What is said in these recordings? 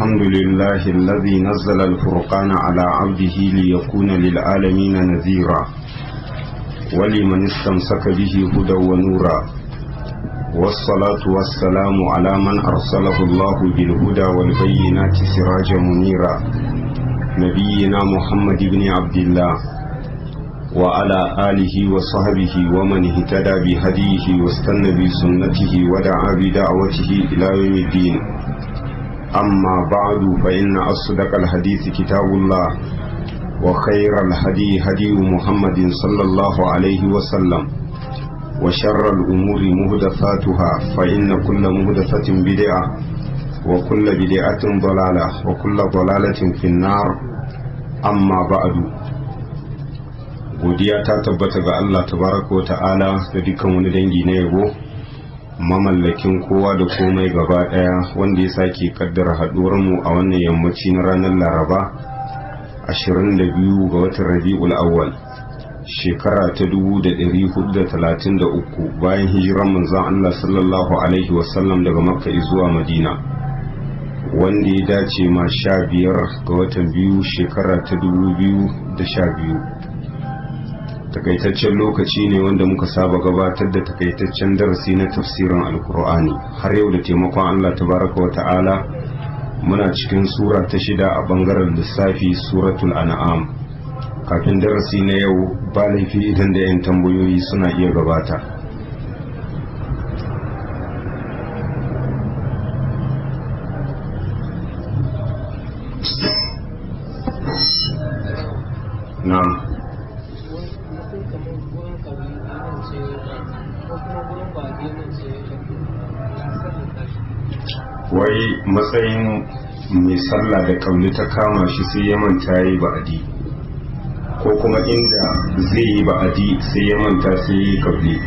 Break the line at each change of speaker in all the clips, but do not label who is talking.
الحمد لله الذي نزل الفرقان على عبده ليكون للعالمين نذيرا ولمن استمسك به هدى ونورا والصلاة والسلام على من أرسله الله بالهدى والبينات سراجا منيرا نبينا محمد بن عبد الله وعلى آله وصحبه ومن اهتدى بهديه واستنى بسنته ودعا بدعوته إلى يوم الدين أما بعد فإن أصدق الحديث كتاب الله وخير الهدي هدي محمد صلى الله عليه وسلم وشر الأمور مهدفاتها فإن كل مهدفة بدعة وكل بدعة ضلالة وكل ضلالة في النار أما بعد godiya ta tabbata ga Allah tabaraka wa ta'ala da dukkan wani dangi na yabo mamallakin kowa da komai gaba daya wanda ya sake kaddara haduwar mu a wannan yammaci na ranar Laraba 22 ga watan Rabiul Awwal shekara ta 1433 bayan hijiran manzon Allah sallallahu alaihi wasallam daga Makka zuwa Madina wanda ya dace ma sha biyar ga watan biyu shekara ta 2012 takaitaccen lokaci ne wanda muka saba gabatar da takaitaccen darasi na tafsirin alkur'ani har yau da taimakon allah tabaraka wa ta'ala muna cikin sura ta shida a bangaren lissafi suratul an'am kafin darasi na yau ba laifi idan da 'yan tambayoyi suna iya gabata na'am wai matsayin mai sallah da kauli ta kama shi sai ya manta yi ba'adi ko kuma inda zai yi ba'adi sai ya manta sai yi kauli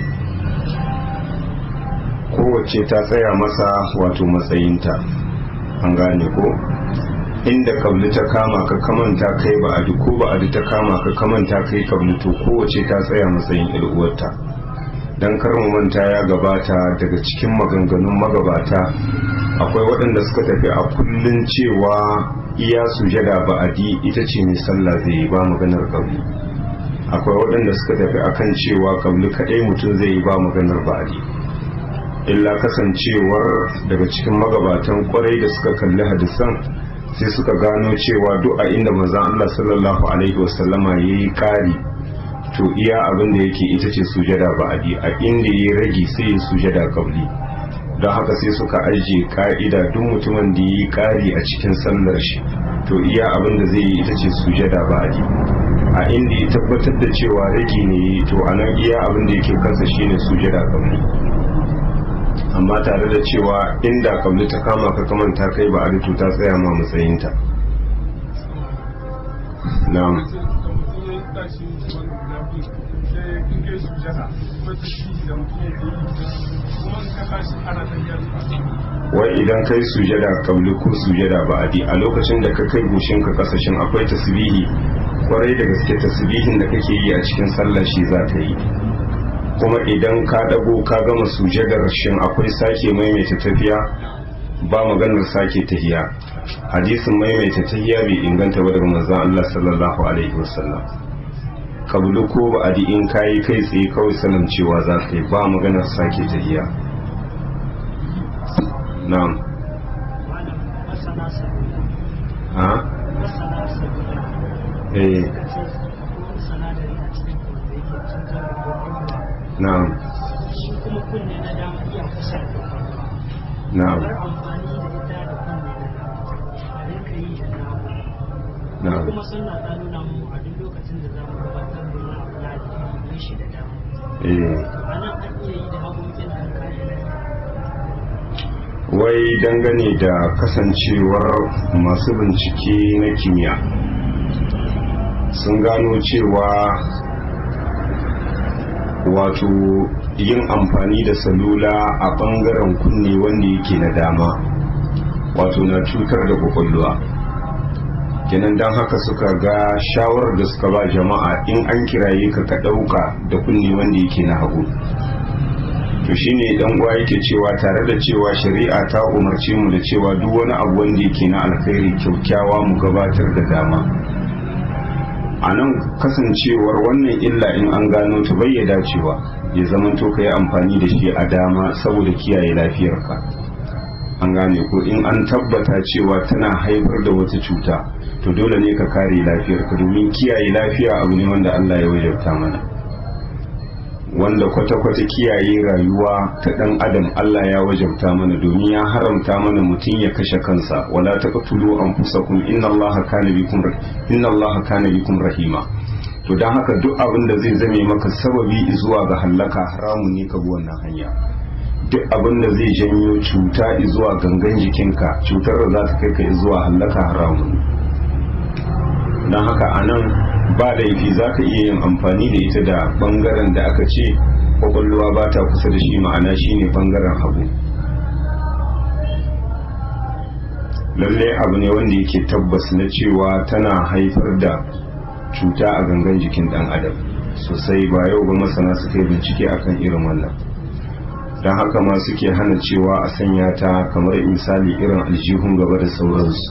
kowace ta tsaya masa wato matsayinta an gane ko inda kabli ta kama ka kamanta kai ba'adi ko ba'adi ta kama ka kamanta kai kabli to kowace ta tsaya matsayin uwarta don mu manta ya gabata daga cikin maganganun magabata akwai waɗanda suka tafi a kullun cewa iya sujada ba'adi ita ce mai sallah zai yi ba maganar kabli akwai waɗanda suka tafi akan cewa kabli kaɗai mutum zai yi ba maganar ba'adi illa kasancewar daga cikin magabatan kwarai da suka kalli hadisan sai suka gano cewa duk a inda manzon Allah sallallahu alaihi wasallama yayi kari to iya abin da yake ita ce sujada ba'adi a inda ya rage sai ya sujada kabli don haka sai suka ajiye ka'ida duk mutumin da yi kari a cikin sallar shi to iya abin da zai yi ita ce sujada ba'adi a inda ya tabbatar da cewa rage ne to a nan iya abin da yake kansa shine sujada kabli amma tare da cewa inda kabli ta kama ka kamanta kai ba a ta tsaya ma matsayinta na'am wai idan kai sujada kabli ko sujada ba'adi a lokacin da ka kai goshin ka kasashen akwai tasbihi kwarai da gaske tasbihin da kake yi a cikin sallar shi za ka yi kuma idan ka dago ka gama sujadar shin akwai sake maimaita tafiya ba maganar sake tahiya hadisin maimaita tahiya bai inganta ba daga manzon Allah sallallahu alaihi wasallam kabulu ko ba a in kayi kai tsaye kawai sanin cewa za ka yi ba maganar sake tahiya na'am ha eh na'am na'am na'am
kuma suna ta nuna mu a duk lokacin da za mu gabatar da wani abu na addini shi da dama
eh
a nan an iya yi da hagunkin da kayan
wai dangane da kasancewar masu bincike na kimiyya sun gano cewa wato yin amfani da salula a bangaren kunne wanda yake na dama wato na cutar da kwakwalwa kenan don haka suka ga shawarar da suka ba jama'a in an kiraye ka ka ɗauka da kunne wanda yake na hagu to shine dan uwa yake cewa tare da cewa shari'a ta umarce mu da cewa duk wani abu wanda yake na alkhairi kyaukyawa mu gabatar da dama a nan kasancewar wannan illa in an gano ta bai dacewa ya zama to ka yi amfani da shi a dama saboda kiyaye lafiyarka an gane ko in an tabbata cewa tana haifar da wata cuta to dole ne ka kare lafiyarka domin kiyaye lafiya abu ne wanda Allah ya wajabta mana wanda kwata-kwata kiyaye rayuwa ta ɗan adam Allah ya wajabta mana domin ya haramta mana mutum ya kashe kansa wala taqtulu anfusakum inna Allaha kana bikum inna Allaha kana bikum rahima to dan haka duk abin da zai zame maka sababi zuwa ga hallaka haramun ne ka bi wannan hanya duk abin da zai janyo cuta zuwa gangan jikinka cutar da za ta kai ka zuwa hallaka haramun don haka a nan ba laifi za ka iya yin amfani da ita da bangaren da aka ce kwakwalwa ba ta kusa da shi ma'ana shine bangaren hagu lalle abu ne wanda yake tabbas na cewa tana haifar da cuta a gangan jikin dan adam sosai ba yau ba masana suka yi bincike akan irin wannan don haka ma suke hana cewa a sanya ta kamar misali irin aljihun gaba da sauransu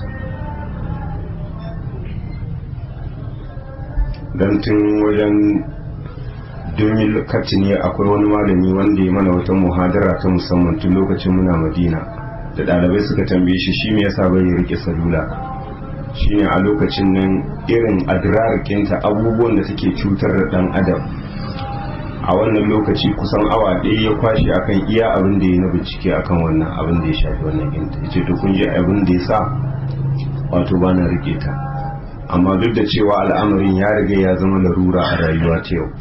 don tun wajen domin ne akwai wani malami wanda ya mana wata muhadara ta musamman tun lokacin muna madina da ɗalibai suka tambaye shi shi me yasa bai rike salula shine a lokacin nan irin adrarkinta abubuwan da take cutar da ɗan adam a wannan lokaci kusan awa ɗaya ya kwashe akan iya abin da ya na bincike akan wannan abin da ya shafi wannan ginta ya ce to kun ji abin da ya sa wato ba na rike ta amma duk da cewa al'amarin ya riga ya zama larura a rayuwa ta yau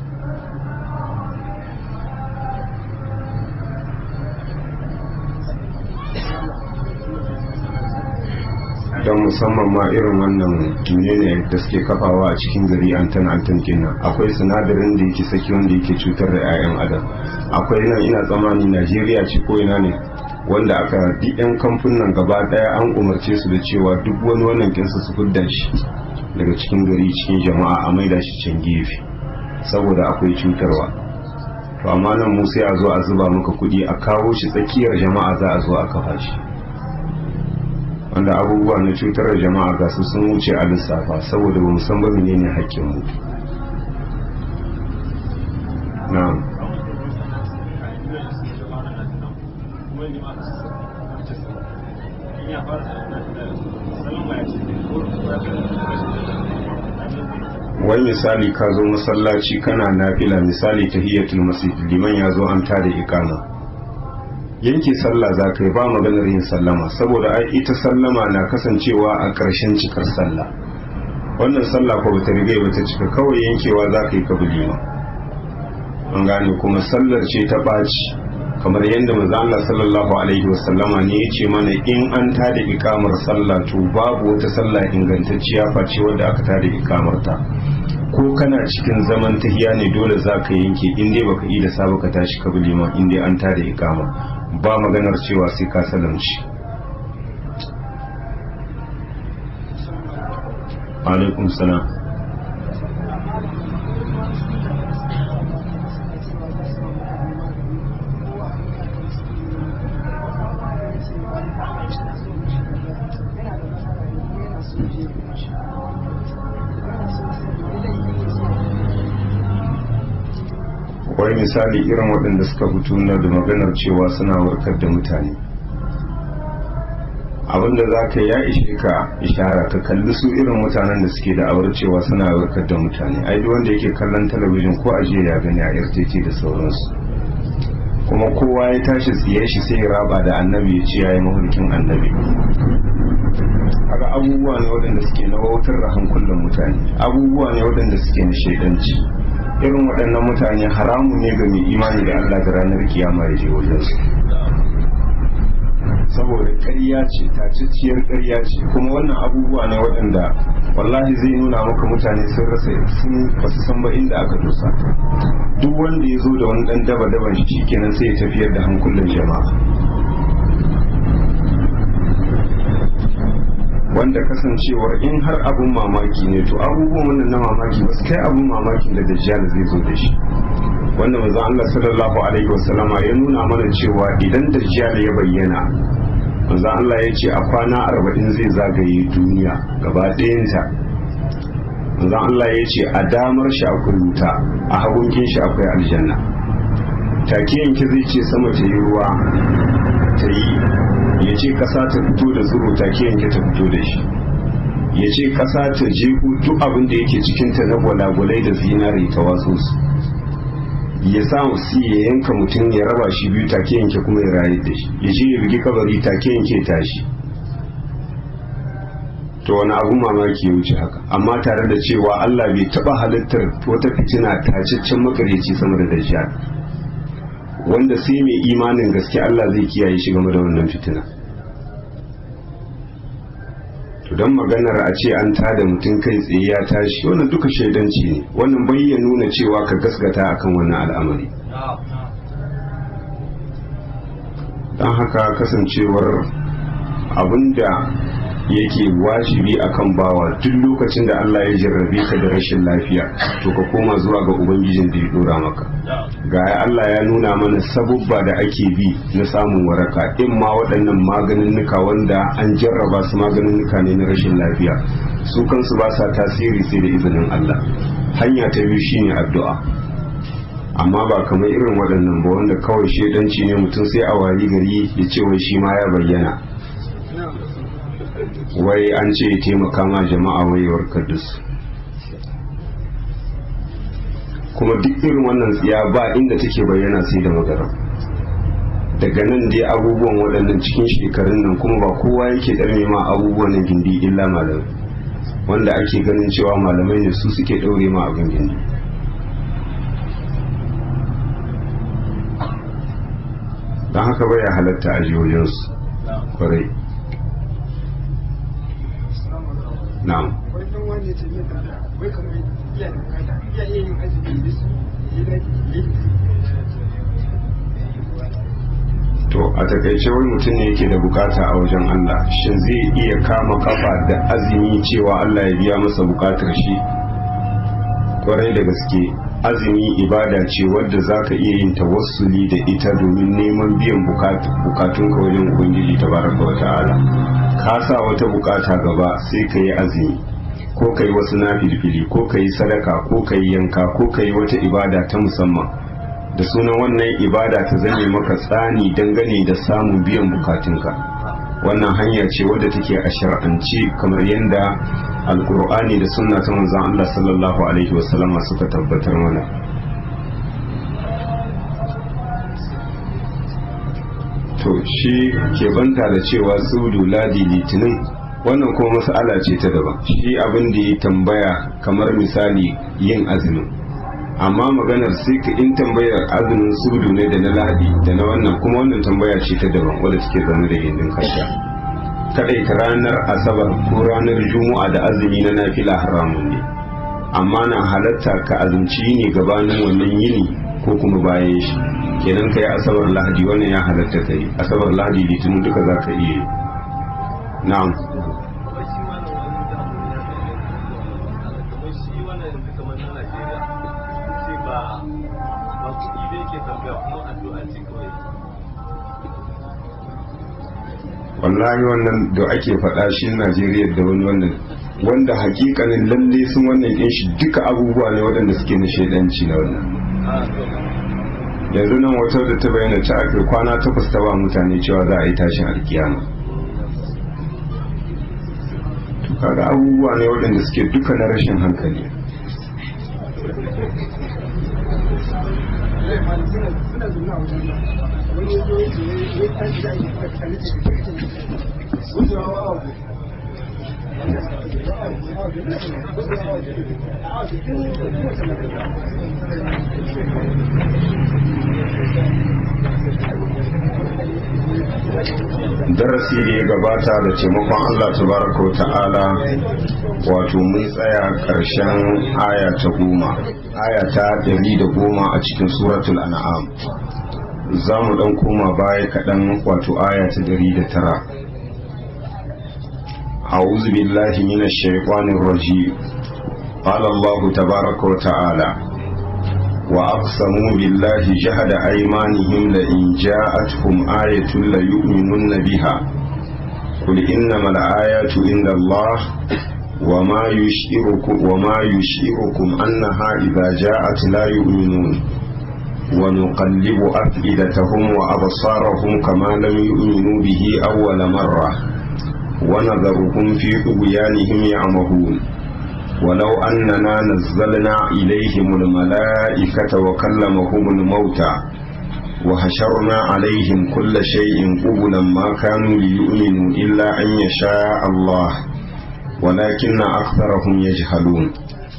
don musamman ma irin wannan ne da suke kafawa a cikin gari antan antan kenan akwai sinadarin da yake saki wanda yake cutar da 'ya'yan adam akwai nan ina tsammani najeriya ce ko ina ne wanda aka duk 'yan kamfunan gaba daya an umarce su da cewa duk wani wannan kinsa su fidda shi daga cikin gari cikin jama'a a maida shi can gefe saboda akwai cutarwa to amma nan mu sai a zo a zuba maka kuɗi a kawo shi tsakiyar jama'a za a zo a kafa shi wanda abubuwa na cutar da jama'a ga su sun wuce a lissafa saboda ba san ba menene hakkin mu na'am wai misali ka zo masallaci kana nafila misali tahiyatul masjid liman ya zo an tada ikama yanke sallah za ka yi ba maganar yin sallama saboda ai ita sallama na kasancewa a ƙarshen cikar sallah wannan sallah ko bata riga bata cika kawai yankewa za ka yi kabulima an gane kuma sallar ce ta ɓaci kamar yadda manzo Allah sallallahu alaihi wasallama ne ya ce mana in an tada ikamar sallah to babu wata sallah ingantacciya face wadda aka tada ikamar ta ko kana cikin zaman tahiya ne dole za ka yanke in dai baka yi da saba ka tashi ka liman in dai an tada ikama ba maganar cewa sai ka salamci alaikum salam wai misali irin waɗanda suka fito na da maganar cewa suna warkar da mutane abinda za ka ya ishe ka ishara ka kalli su irin mutanen da suke da awar cewa suna warkar da mutane ai duk wanda yake kallon talabijin ko a ya gani a rtt da sauransu kuma kowa ya tashi tsiye shi sai ya raba da annabi ya ce ya yi mahulkin annabi haka abubuwa ne waɗanda suke na wautar da hankulan mutane abubuwa ne waɗanda suke na shaidanci irin waɗannan mutane haramu ne ga mai imani da Allah da ranar kiyama ya je wajen su saboda ƙarya ce tacacciyar ƙarya ce kuma wannan abubuwa ne waɗanda wallahi zai nuna maka mutane sun rasa sun basu san ba inda aka dosa duk wanda ya zo da wani ɗan daba daban shi kenan sai ya tafiyar da hankulan jama'a wanda kasancewar in har abun mamaki ne to abubuwan wannan na mamaki ba su kai abun mamakin da dajjal zai zo da shi wanda manzon Allah sallallahu alaihi wasallama ya nuna mana cewa idan dajjal ya bayyana manzon Allah ya ce a kwana arba'in zai zagaye duniya gaba ɗayanta manzon Allah ya ce a damar shi akwai wuta a hagunkin shi akwai aljanna take yanki zai ce sama ta yi ruwa ta yi ya ce ƙasa ta fito da tsiro take yanki ta fito da shi ya ce ƙasa ta jehu duk abin da yake cikinta na gwalagwalai da zinare ta watsu su ya sa su ya yanka mutum ya raba shi biyu take yanke kuma ya rayu da shi ya je ya bugi kabari take yanke tashi to wani abu mamaki ya wuce haka amma tare da cewa Allah bai taba halittar wata fitina tacaccen makareci sama da dajjal wanda sai mai imanin gaske Allah zai kiyaye shi game da wannan fitina to don maganar a ce an tada mutum kai tsaye ya tashi wannan duka shaidanci ne wannan bai ya nuna cewa ka gaskata akan wannan al'amari don haka kasancewar abinda yake wajibi akan bawa duk lokacin da Allah ya jarrabe ka da rashin lafiya to ka koma zuwa ga ubangijin da ya dora maka ga Allah ya nuna mana sabubba da ake bi na samun waraka in ma waɗannan maganinnuka wanda an jarraba su maganinnuka ne na rashin lafiya su kansu ba sa tasiri sai da izinin Allah hanya ta biyu shine addu'a amma ba kamar irin waɗannan ba wanda kawai shedanci ne mutum sai a wayi gari ya ce wai shi ma ya bayyana wai an ce ya taimaka ma jama'a wai warkar da su kuma duk irin wannan tsiya ba inda take bayyana sai da magana daga nan dai abubuwan waɗannan cikin shekarun nan kuma ba kowa yake ɗarme ma abubuwan nan gindi illa malamai wanda ake ganin cewa malamai ne su suke ɗaure ma abin gindi don haka bai halatta a jihohinsu kwarai na'am
wannan wani ce mai da wai kamar iya da bukata iya iya yin azumi da su yi
to a takaice wani mutum ne yake da bukata a wajen Allah shin zai iya kama kafa da azumi cewa Allah ya biya masa bukatar shi kwarai da gaske azumi ibada ce wadda za ka iya yin tawassuli da ita domin neman biyan bukatunka wajen ubangiji tabaraka wa ta'ala ka sa wata bukata gaba sai ka yi azumi ko ka yi wasu nafilfili ko ka yi sadaka ko ka yi yanka ko ka yi wata ibada ta musamman da sunan wannan ibada ta zame maka tsani dangane da samun biyan bukatunka wannan hanya ce wadda take a shar'ance kamar yadda alkur'ani da sunna ta manzon Allah sallallahu alaihi wasallam suka tabbatar mana to shi ke banta da cewa sudu ladi litinin wannan kuma mas'ala ce ta daban shi abin da ya tambaya kamar misali yin azumin amma maganar sai ka in tambayar azumin sudu ne da na lahadi da na wannan kuma wannan tambaya ce ta daban wadda take zama da gindin kanta kadai ta ranar asabar ko ranar juma'a da azumi na nafila haramun ne amma na halatta ka azumci ne gabanin wannan yini ko kuma bayan shi kenan ka yi asabar lahadi wannan ya halatta ka yi asabar lahadi litinin duka za ka iya yi na'am wallahi wannan da ake faɗa shi najeriya da wani wannan wanda hakikanin lalle sun wannan ɗin shi duka abubuwa ne waɗanda suke na shaidanci na wannan yanzu nan wata da ta bayyana ta aka kwana takwas ta ba mutane cewa za a yi tashin alkiyama to kaga abubuwa ne waɗanda suke duka na rashin hankali
suna zaune a wajen wani ya zo ya ce ya tashi da ake kuka kalli ce da kake wucewa wa abu
darasi da ya gabata da taimakon Allah tabaraka wa ta'ala wato mun tsaya ƙarshen aya ta goma aya ta ɗari da goma a cikin suratul an'am za mu ɗan koma baya kaɗan wato aya ta ɗari da tara أعوذ بالله من الشيطان الرجيم قال الله تبارك وتعالى وأقسموا بالله جهد أيمانهم لئن جاءتهم آية ليؤمنن بها قل إنما الآيات عند الله وما يشعركم وما يشعركم أنها إذا جاءت لا يؤمنون ونقلب أفئدتهم وأبصارهم كما لم يؤمنوا به أول مرة ونذرهم في طغيانهم يعمهون ولو أننا نزلنا إليهم الملائكة وكلمهم الموتى وحشرنا عليهم كل شيء قبلا ما كانوا ليؤمنوا إلا أن يشاء الله ولكن أكثرهم يجهلون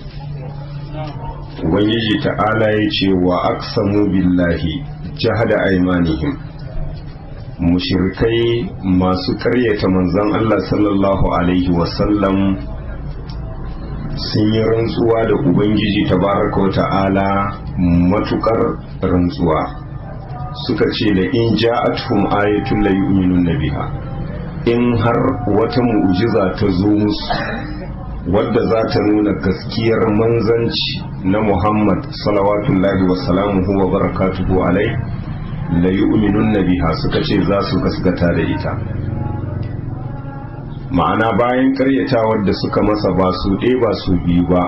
Ubangiji ta'ala ya ce wa aksamu billahi jahada aimanihim mushirkai masu karyata manzon Allah sallallahu Alaihi wasallam sun yi rantsuwa da Ubangiji tabaraka wa ta'ala matukar rantsuwa suka ce da in ja'atuhum ayatun la yu'minun biha in har wata mu'jiza ta zo musu wadda za ta nuna gaskiyar manzanci na Muhammad salawatullahi wa salamuhu wa barakatuhu alai la yu'minun biha suka ce za su gaskata da ita ma'ana bayan karyatawar da suka masa ba su ɗaya ba su biyu ba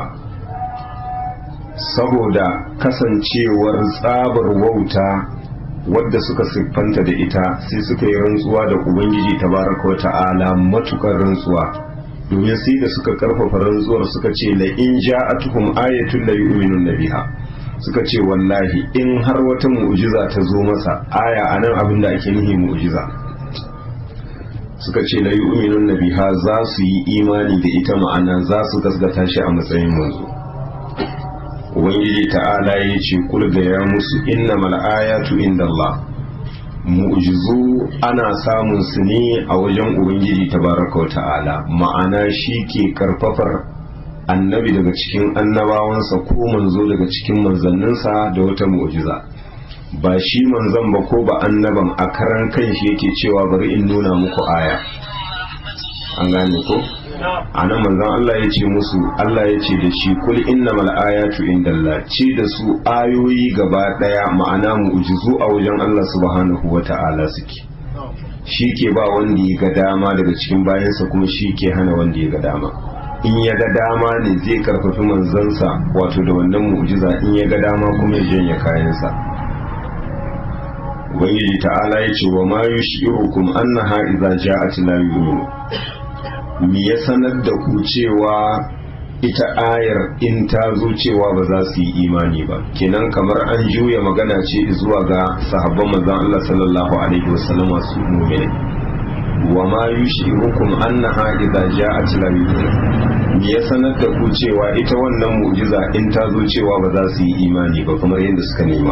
saboda kasancewar tsabar wauta wadda suka siffanta da ita sai suka yi rantsuwa da ubangiji tabaraka wa ta'ala matukar rantsuwa domin sai da suka karfafa rantsuwar suka ce la in ja'atuhum ayatun la yu'minun biha suka ce wallahi in har wata mu'jiza ta zo masa aya anan abin da ake nihi mu'jiza suka ce la yu'minun biha za su yi imani da ita ma'ana za su gasgata shi a matsayin manzo ubangiji ta'ala ya ce kulga ya musu innamal ayatu indallah mu'jizu ana samun su ne a wajen ubangiji tabaraka ta'ala ma'ana shi ke karfafar annabi daga cikin annabawansa ko manzo daga cikin manzanninsa da wata mu'jiza ba shi manzon ba ko ba annaban a karan kanshi yake cewa bari in nuna muku aya an gane ko a nan manzon Allah ya ce musu Allah ya ce da shi kul innamal ayatu indallah ce da su ayoyi gaba daya ma'ana mu'jizu a wajen Allah subhanahu wata'ala suke shi ke ba wanda ya ga dama daga cikin bayansa kuma shi ke hana wanda ya ga dama in ya ga dama ne zai karfafi manzansa wato da wannan mu'jiza in ya ga dama kuma ya janye kayansa ubangiji ta'ala ya ce wa ma yushirukum annaha idza ja'at la yu'minu me ya sanar da ku cewa ita ayar in ta zo cewa ba za su yi imani ba kenan kamar an juya magana ce zuwa ga sahabban manzon Allah sallallahu alaihi wasallama su mu'mini wa ma yushirukum annaha idza ja'at la yu'minu me ya sanar da ku cewa ita wannan mu'jiza in ta zo cewa ba za su yi imani ba kamar yadda suka nema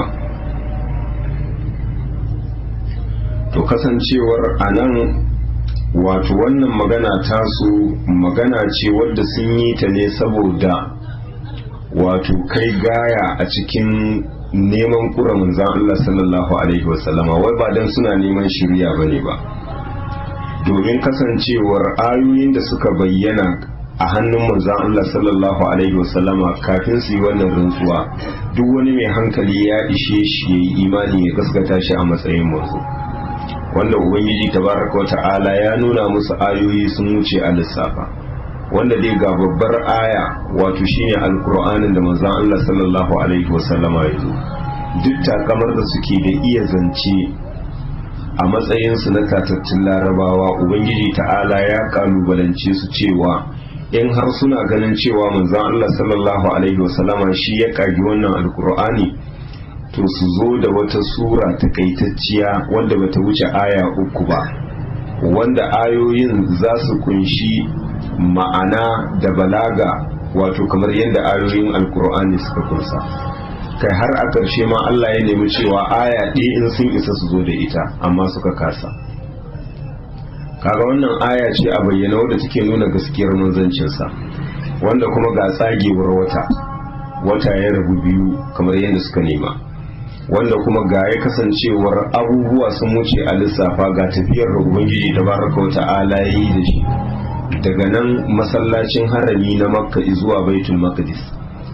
to kasancewar anan wato wannan magana tasu magana ce wadda sun yi ta ne saboda wato kai gaya a cikin neman kura manzan Allah sallallahu alaihi wasallama wai ba dan suna neman shirya bane ba domin kasancewar ayoyin da suka bayyana a hannun manzan Allah sallallahu alaihi wasallama kafin su yi wannan rantsuwa duk wani mai hankali ya ishe shi ya yi imani ya gaskata shi a matsayin manzo wanda ubangiji tabaraka wata'ala ya nuna musu ayoyi sun wuce a lissafa wanda dai ga babbar aya wato shine alkur'anin da manzon Allah sallallahu alaihi wasallama ya zo duk takamar da suke da iya zance a matsayinsu na tatattun larabawa ubangiji ta'ala ya kalubalance su cewa in har suna ganin cewa manzon Allah sallallahu alaihi wasallama shi ya kagi wannan alkur'ani to su zo da wata sura takaitacciya wanda bata wuce aya uku ba wanda ayoyin za su kunshi ma'ana da balaga wato kamar yadda ayoyin alkur'ani suka kunsa kai har a ƙarshe ma Allah ya nemi cewa aya ɗaya in sun isa su zo da ita amma suka kasa kaga wannan aya ce a bayyana wadda take nuna gaskiyar manzancinsa wanda kuma ga tsagewar wata wata ya rabu biyu kamar yadda suka nema wanda kuma ga ya kasancewar abubuwa sun wuce a lissafa ga tafiyar da ubangiji da baraka wa ta'ala ya yi da shi daga nan masallacin harami na makka zuwa baitul maqdis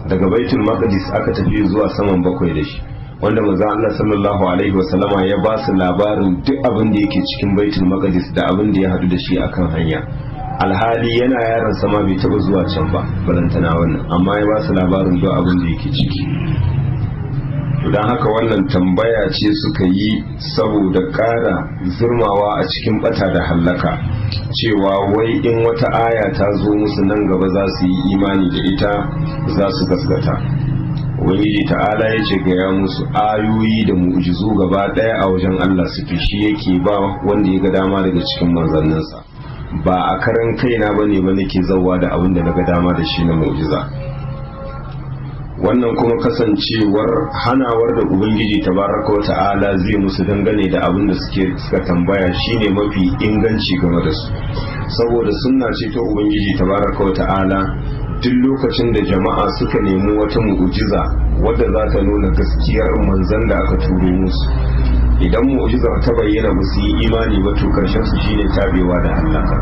daga baitul maqdis aka tafi zuwa saman bakwai da shi wanda manzon Allah sallallahu alaihi wasallama ya ba su labarin duk abin da yake cikin baitul maqdis da abin da ya hadu da shi akan hanya alhali yana yaron sama bai taba zuwa can ba balantana wannan amma ya ba su labarin duk abin da yake ciki don haka wannan tambaya ce suka yi saboda ƙara zurmawa a cikin bata da hallaka cewa wai in wata aya ta zo musu nan gaba za su yi imani da ita za su gaskata ubangiji ta'ala ya ce gaya musu ayoyi da mu'jizu gaba ɗaya a wajen allah suke shi yake ba wanda ya ga dama daga cikin manzanninsa ba a karan kaina ba ne ba nake zauwa da abin da na ga dama da shi na mu'jiza wannan kuma kasancewar hanawar da ubangiji tabaraka wa ta'ala zai musu dangane da abin da suke suka tambaya shine mafi inganci game da su saboda sunna ce ta ubangiji tabaraka wa ta'ala duk lokacin da jama'a suka nemi wata mu'jiza wadda za ta nuna gaskiyar manzan da aka turo musu idan mu'jizar ta bayyana ba su yi imani ba to karshen su shine tabewa da halaka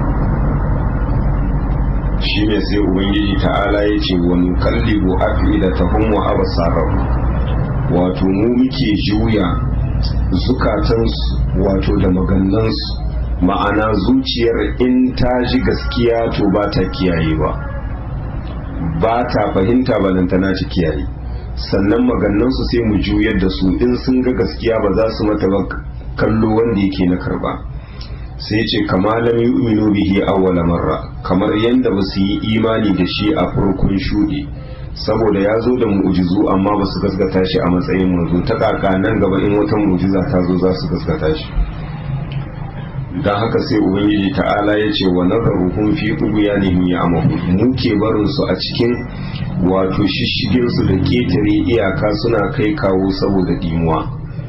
shi ne sai ubangiji ta'ala ya ce wani kallibu afidatahum wa absarahum wato mu muke juya zukatansu wato da magannansu ma'ana zuciyar in ta ji gaskiya to ba ta kiyaye ba ba ta fahimta balantana ta kiyaye sannan magannansu sai mu juyar da su in sun ga gaskiya ba za su mata ba kallo wanda yake na karba sai ce kama lam yu'minu bihi awwala marra kamar yanda ba su yi imani da shi a farkon shuɗi saboda ya zo da mu'jizu amma ba su gaskata shi a matsayin manzo ta kaka nan gaba in wata mu'jiza ta zo za su gaskata shi dan haka sai ubangiji ta'ala ya ce wa nazaruhum fi tughyanihim ya'mahu mu ke barin su a cikin wato shishigin su da ketare iyaka suna kai kawo saboda dimuwa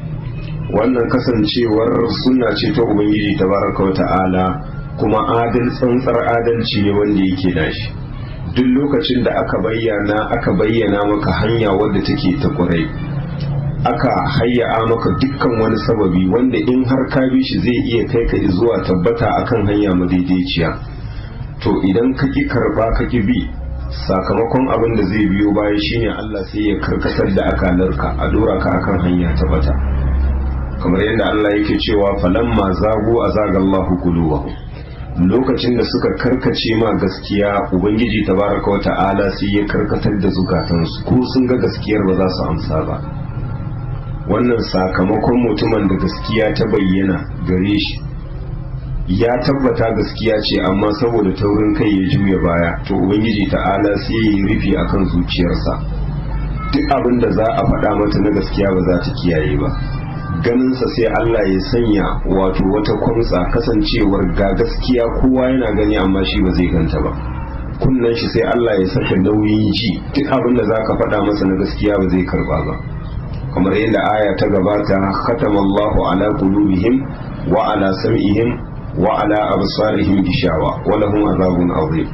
wannan kasancewar suna ce ta ubangiji tabaraka ta'ala kuma adal tsantsar adalci ne wanda yake nashi duk lokacin da aka bayyana aka bayyana maka hanya wadda take ta kurai aka hayya maka dukkan wani sababi wanda in har ka bi shi zai iya kai ka zuwa tabbata akan hanya madaidaiciya to idan ka ki karba ka ki bi sakamakon abin da zai biyo baya shine Allah sai ya karkatar da akalarka a dora ka akan hanya tabbata kamar yadda Allah yake cewa falamma zagu azagallahu qulubahum lokacin da suka karkace ma gaskiya ubangiji tabaraka wa ta'ala sai ya karkatar da zukatansu ko sun ga gaskiyar ba za su amsa ba wannan sakamakon mutumin da gaskiya ta bayyana gare shi ya tabbata gaskiya ce amma saboda taurin kai ya juya baya to ubangiji ta'ala sai ya yi rufi akan zuciyarsa duk abin da za a faɗa mata na gaskiya ba za ta kiyaye ba ganinsa sai Allah ya sanya wato wata kwamsa kasancewar ga gaskiya kowa yana gani amma shi ba zai ganta ba kunnan shi sai Allah ya saka nauyin ji duk abin da zaka faɗa masa na gaskiya ba zai karba ba kamar yadda aya ta gabata khatama Allahu ala qulubihim wa ala sam'ihim wa ala absarihim gishawa wa lahum azabun azim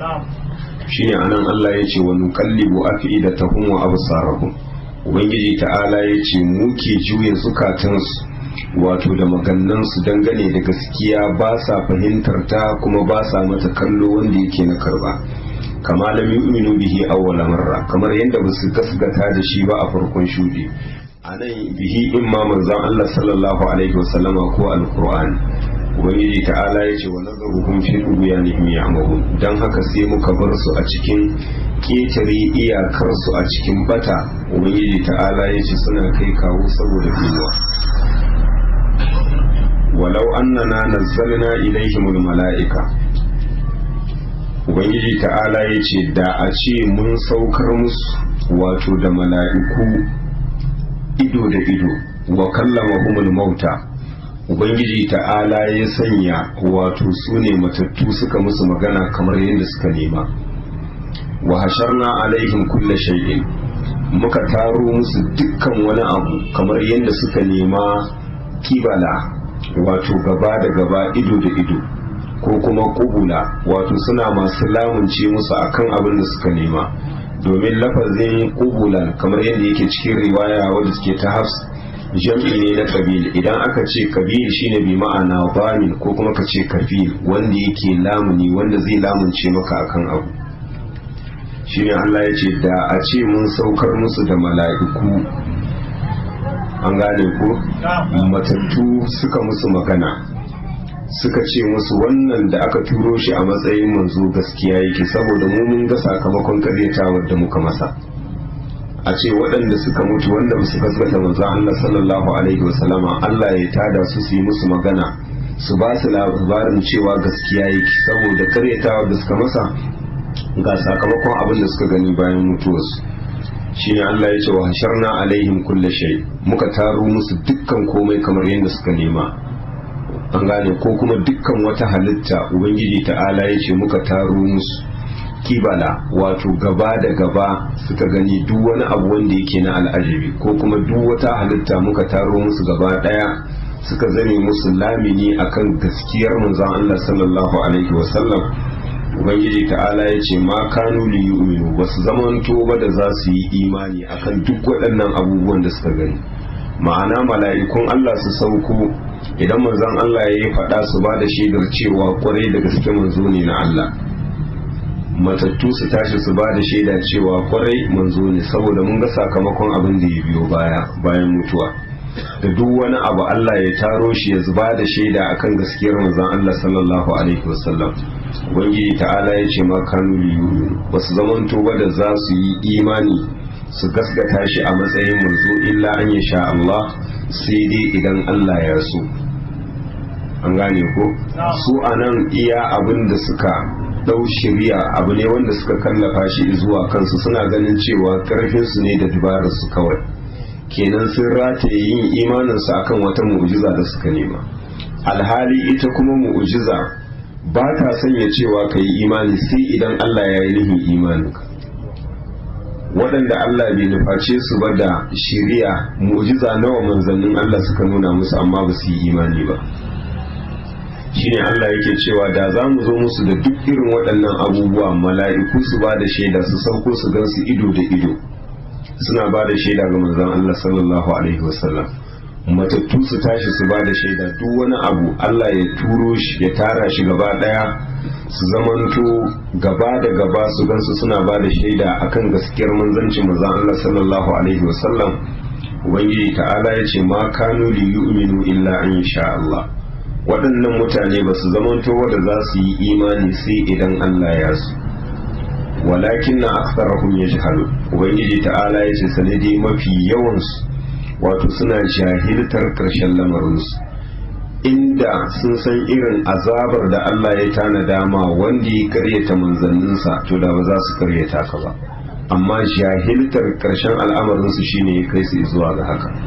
shine anan Allah ya ce wa nuqallibu afidatahum wa absarahum ubangiji ta'ala ya ce muke juya zukatansu wato da magannansu dangane da gaskiya ba sa fahimtar ta kuma ba sa mata kallo wanda yake na karba kama lam yu'minu bihi awwala marra kamar yadda ba su gasgata da shi ba a farkon shudi anan bihi imma manzon Allah sallallahu alaihi wasallama ko alqur'ani ubangiji ta'ala ya ce wa nazaruhum fi tughyanihim ya'mahun dan haka sai muka bar su a cikin ketare iyakarsu a cikin bata ubangiji ta'ala ya ce suna kai kawo saboda kiwa walau annana nazzalna ilaihimul mala'ika ubangiji ta'ala ya ce da a ce mun saukar musu wato da mala'iku ido da ido wa kallamahumul mauta ubangiji ta'ala ya sanya wato su ne matattu suka musu magana kamar yadda suka nema wa hasharna alaihim kulla shay'in muka taro musu dukkan wani abu kamar yadda suka nema kibala wato gaba da gaba ido da ido ko kuma kubula wato suna masu lamunce musu akan abin da suka nema domin lafazin kubulan kamar yadda yake cikin riwaya wadda suke ta hafs jam'i ne na kabil idan aka ce kabil shine bi ma'ana bamin ko kuma ka ce kafil wanda yake lamuni wanda zai lamunce maka akan abu shine Allah ya ce da a ce mun saukar musu da mala'iku an gane ko matattu suka musu magana suka ce musu wannan da aka turo shi a matsayin manzo gaskiya yake saboda mu mun ga sakamakon karyatawar da muka masa a ce waɗanda suka mutu wanda ba su gaskata manzon Allah sallallahu alaihi wasallama Allah ya tada su su yi musu magana su ba su labarin cewa gaskiya yake saboda karyatawar da suka masa ga sakamakon abin da suka gani bayan mutuwarsu shine Allah ya ce wa hasharna alaihim kulle shay muka taro musu dukkan komai kamar yadda suka nema an gane ko kuma dukkan wata halitta ubangiji ta'ala ya ce muka taro musu kibala wato gaba da gaba suka gani duk wani abu wanda yake na al'ajabi ko kuma duk wata halitta muka taro musu gaba daya suka zane musu lamini akan gaskiyar manzon Allah sallallahu alaihi wasallam ubangiji ta'ala ya ce ma kanu li yu'minu ba su zamanto ba da za su yi imani akan duk waɗannan abubuwan da suka gani ma'ana mala'ikun Allah su sauko idan manzon Allah ya yi faɗa su ba da shaidar cewa kwarai da gaske manzo ne na Allah matattu su tashi su ba da shaida cewa kwarai manzo ne saboda mun ga sakamakon abin da ya biyo baya bayan mutuwa da duk wani abu Allah ya taro shi ya zuba da shaida akan gaskiyar manzon Allah sallallahu alaihi wasallam ubangiji ta'ala ya ce ma kanu liyu ba su zamanto ba da za su yi imani su gaskata shi a matsayin manzo illa an ya sha Allah sai dai idan Allah ya so an gane ko su anan iya abin da suka dau shirya abu ne wanda suka kallafa shi zuwa kansu suna ganin cewa karfinsu ne da dabararsu kawai kenan sun rataye yin imaninsu akan wata mu'jiza da suka nema alhali ita kuma mu'jiza ba ta sanya cewa ka yi imani sai idan Allah ya yi nihin imaninka waɗanda Allah bai nuface su ba da shiriya mu'jiza nawa manzannin Allah suka nuna musu amma ba su yi imani ba shine Allah yake cewa da za mu zo musu da duk irin waɗannan abubuwa mala'iku su ba da shaida su sauko su gan su ido da ido suna ba da shaida ga manzon Allah sallallahu alaihi wasallam matattu su tashi su ba da shaida duk wani abu Allah ya turo shi ya tara shi gaba daya su zamanto gaba da gaba su gansu suna ba da shaida akan gaskiyar manzancin manzon Allah sallallahu alaihi wasallam ubangiji ta'ala ya ce ma kanu li yu'minu illa an sha Allah waɗannan mutane ba su zamanto wanda za su yi imani sai idan Allah ya su walakin na aksarahum yajhalu ubangiji ta'ala ya ce sanadi mafi yawansu wato suna jahiltar ƙarshen lamarinsu inda sun san irin azabar da Allah ya tana dama wanda ya karyata manzanninsa to da ba za su karyata ka ba amma jahiltar ƙarshen al'amarinsu shine ya kai su zuwa ga haka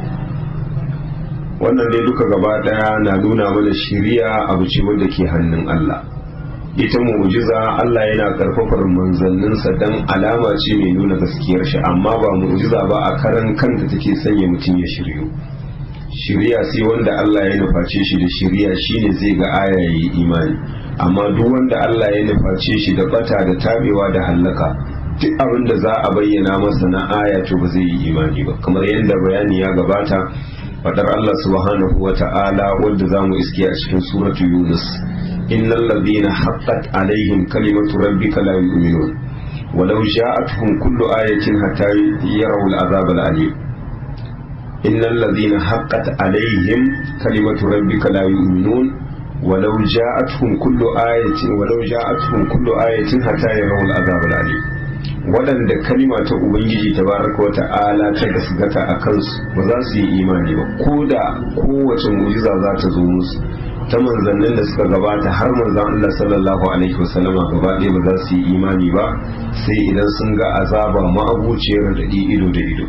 wannan dai duka gaba ɗaya na nuna mana shiriya abu ce wanda ke hannun Allah ita mu'jiza Allah yana karfafar manzanninsa dan alama ce mai nuna gaskiyar shi amma ba mu'jiza ba a karan kanta take sanya mutum ya shiryu shiriya sai wanda Allah ya nuface shi da shiriya shine zai ga aya yayi imani amma duk wanda Allah ya nuface shi da bata da tabewa da hallaka duk abin da za a bayyana masa na aya to ba zai yi imani ba kamar yadda bayani ya gabata fadar Allah subhanahu wa ta'ala wanda zamu iske a cikin suratu Yunus إن الذين حقت عليهم كلمة ربك لا يؤمنون ولو جاءتهم كل آية حتى يروا العذاب الأليم إن الذين حقت عليهم كلمة ربك لا يؤمنون ولو جاءتهم كل آية ولو جاءتهم كل آية حتى يروا العذاب الأليم waɗanda kalima ta ubangiji tabaraka wa ta'ala ta gasgata a kansu ba za su yi imani ba ko da kowace mu'jiza za ta zo musu ta manzannin da suka gabata har manzan Allah sallallahu alaihi wasallama gaba ɗaya ba za su yi imani ba sai idan sun ga azaba ma'abuciyar da ido da ido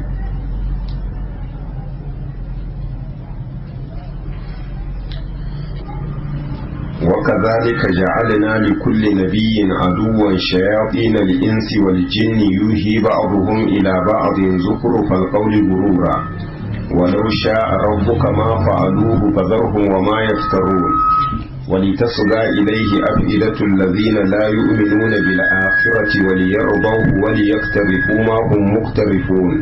وكذلك جعلنا لكل نبي عدوا شياطين الإنس والجن يوهي بعضهم إلى بعض زخرف القول غرورا ولو شاء ربك ما فعلوه فذرهم وما يفترون ولتصغى إليه أفئدة الذين لا يؤمنون بالآخرة وليرضوه وليقترفوا ما هم مقترفون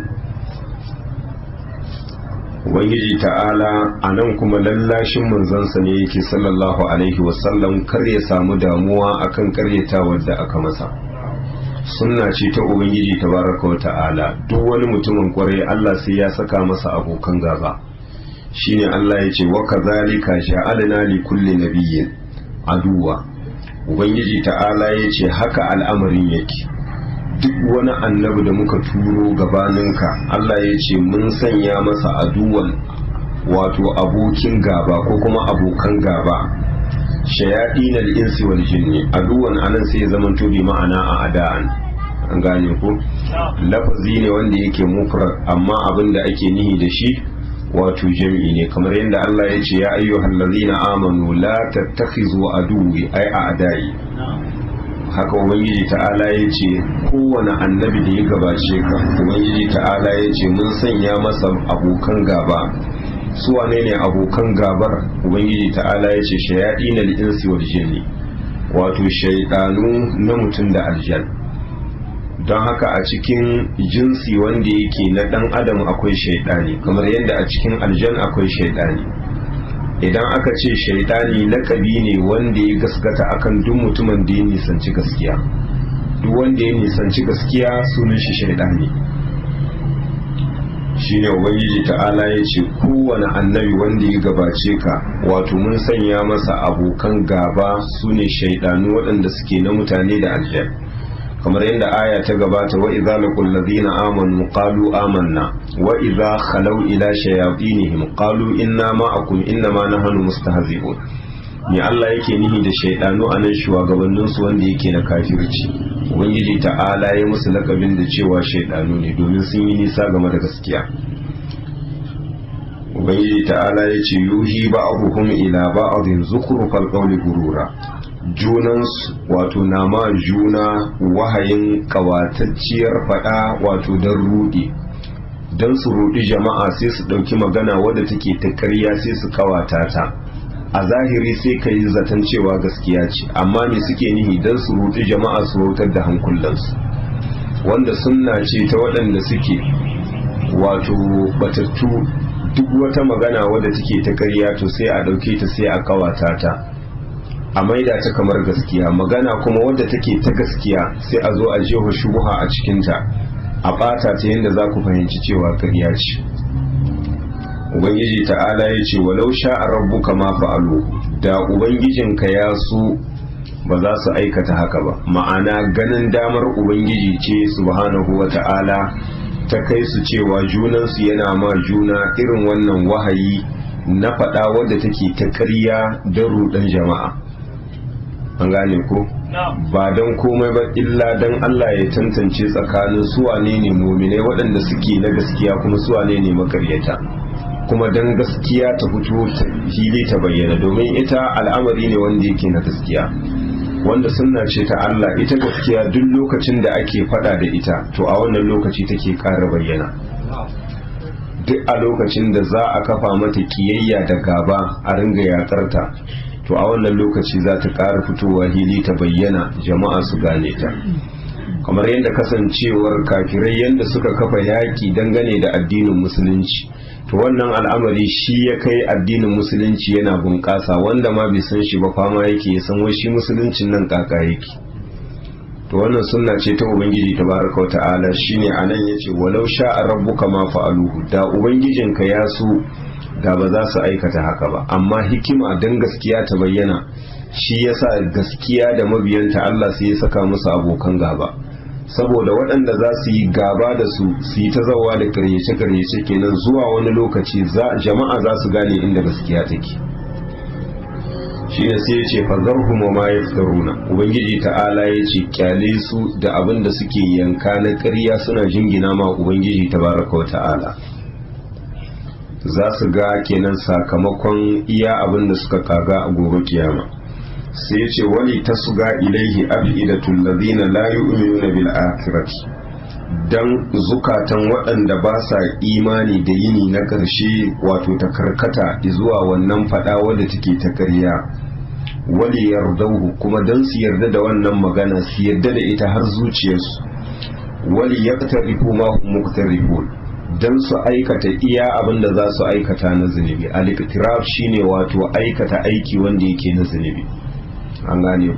Ubangiji ta'ala a nan kuma lallashin manzansa ne yake sallallahu Alaihi wasallam kar ya samu damuwa akan karyatawar da aka masa sunna ce ta ubangiji tabaraka wa ta'ala duk wani mutumin kwarai Allah sai ya saka masa abokan gaba shine Allah ya ce wa kadhalika ja'alna li kulli nabiyyin aduwa ubangiji ta'ala ya ce haka al'amarin yake duk wani annabi da muka turo gabaninka Allah ya ce mun sanya masa aduwan wato abokin gaba ko kuma abokan gaba shayaɗin al'insi wal jinni aduwan anan sai ya zama bi ma'ana a ada'an an gane ko lafazi ne wanda yake mufrad amma abin da ake nihi da shi wato jam'i ne kamar yadda Allah ya ce ya ayyuhal ladzina amanu la tattakhizu aduwi ay a'dai haka ubangiji ta'ala ya ce kowane annabi da ya gabace ka ubangiji ta'ala ya ce mun sanya masa abokan gaba su wane ne abokan gabar ubangiji ta'ala ya ce shayaɗi na insi wal jinni wato shaidanu na mutum da aljan don haka a cikin jinsi wanda yake na ɗan adam akwai shaidani kamar yadda a cikin aljan akwai shaidani idan aka ce shaidani lakabi ne wanda ya gaskata akan duk mutumin da ya nisanci gaskiya duk wanda ya nisanci gaskiya sunan shi shaidani shine ubangiji ta'ala ya ce kowane annabi wanda ya gabace ka wato mun sanya masa abokan gaba su ne shaidanu waɗanda suke na mutane da aljan kamar yadda aya ta gabata wa idza laqul ladina amanu qalu amanna wa idza khalaw ila shayatinihim qalu inna ma'akum inna ma nahnu mustahzi'un ni Allah yake nihi da shaidanu anan shugabannin su wanda yake na kafirci ubangiji ta'ala ya musu lakabin da cewa shaidanu ne domin sun yi nisa game da gaskiya ubangiji ta'ala ya ce yuhi ba'dhum ila ba'dhin zukhrufal qawli gurura junansu wato nama juna wahayin kawatacciyar fada wato don rudi don su rudi jama'a sai su ɗauki magana wadda take ta ƙarya sai su kawata ta a zahiri sai ka yi zaton cewa gaskiya ce amma me suke nihi don su rudi jama'a su rautar da hankulansu wanda sunna ce ta waɗanda suke wato batattu duk wata magana wadda take ta ƙarya to sai a ɗauke ta sai a kawata ta a maida ta kamar gaskiya magana kuma wadda take ta gaskiya sai a zo a jeho shubuha a cikinta a ɓata ta yadda za ku fahimci cewa ƙarya ce ubangiji ta'ala ya ce walau sha'a rabbuka ma fa'alu da ubangijinka ya so ba za su aikata haka ba ma'ana ganin damar ubangiji ce subhanahu wa ta'ala ta kai su cewa junansu yana ma juna irin wannan wahayi na faɗa wadda take ta ƙarya don ruɗan jama'a an gane ko ba don komai ba illa don Allah ya tantance tsakanin suwane ne muminai waɗanda suke na gaskiya kuma suwane ne makaryata kuma don gaskiya ta fito fili ta bayyana domin ita al'amari ne wanda yake na gaskiya wanda sunna ce ta Allah ita gaskiya duk lokacin da ake fada da ita to a wannan lokaci take ƙara bayyana duk a lokacin da za a kafa mata kiyayya da gaba a ringa yakarta to a wannan lokaci za ta ƙara fitowa hili ta bayyana jama'a su gane ta kamar yadda kasancewar kafirai yadda suka kafa yaƙi dangane da addinin musulunci to wannan al'amari shi ya kai addinin musulunci yana bunƙasa wanda ma bai san shi ba fama yake ya san wai shi musuluncin nan kaka yake to wannan sunna ce ta ubangiji tabaraka wa ta'ala shine anan yace walau sha'a rabbuka ma fa'aluhu da ubangijinka ya so da ba za su aikata haka ba amma hikima dan gaskiya ta bayyana shi yasa gaskiya da mabiyanta Allah sai ya saka musu abokan gaba saboda waɗanda za su yi gaba da su su yi ta zawa da karyace-karyace kenan zuwa wani lokaci jama'a za su gane inda gaskiya take shi ne sai ya ce fazarhum ma yaftaruna ubangiji ta'ala ya ce kyale su da abin da suke yanka na ƙarya suna jingina ma ubangiji tabaraka wa ta'ala za su ga kenan sakamakon iya abin da suka kaga a gobe kiyama sai ce wani ta suga ilaihi abidatul ladina la yu'minuna bil akhirati dan zukatan waɗanda ba sa imani da yini na ƙarshe wato ta karkata zuwa wannan fada wadda take ta ƙarya wali yardauhu kuma dan su yarda da wannan magana su yarda da ita har zuciyarsu wali yaqtarifu ma hum muqtarifun dan su aikata iya abin da za su aikata na zunubi al-iqtiraf shine wato aikata aiki wanda yake na zunubi an gane ko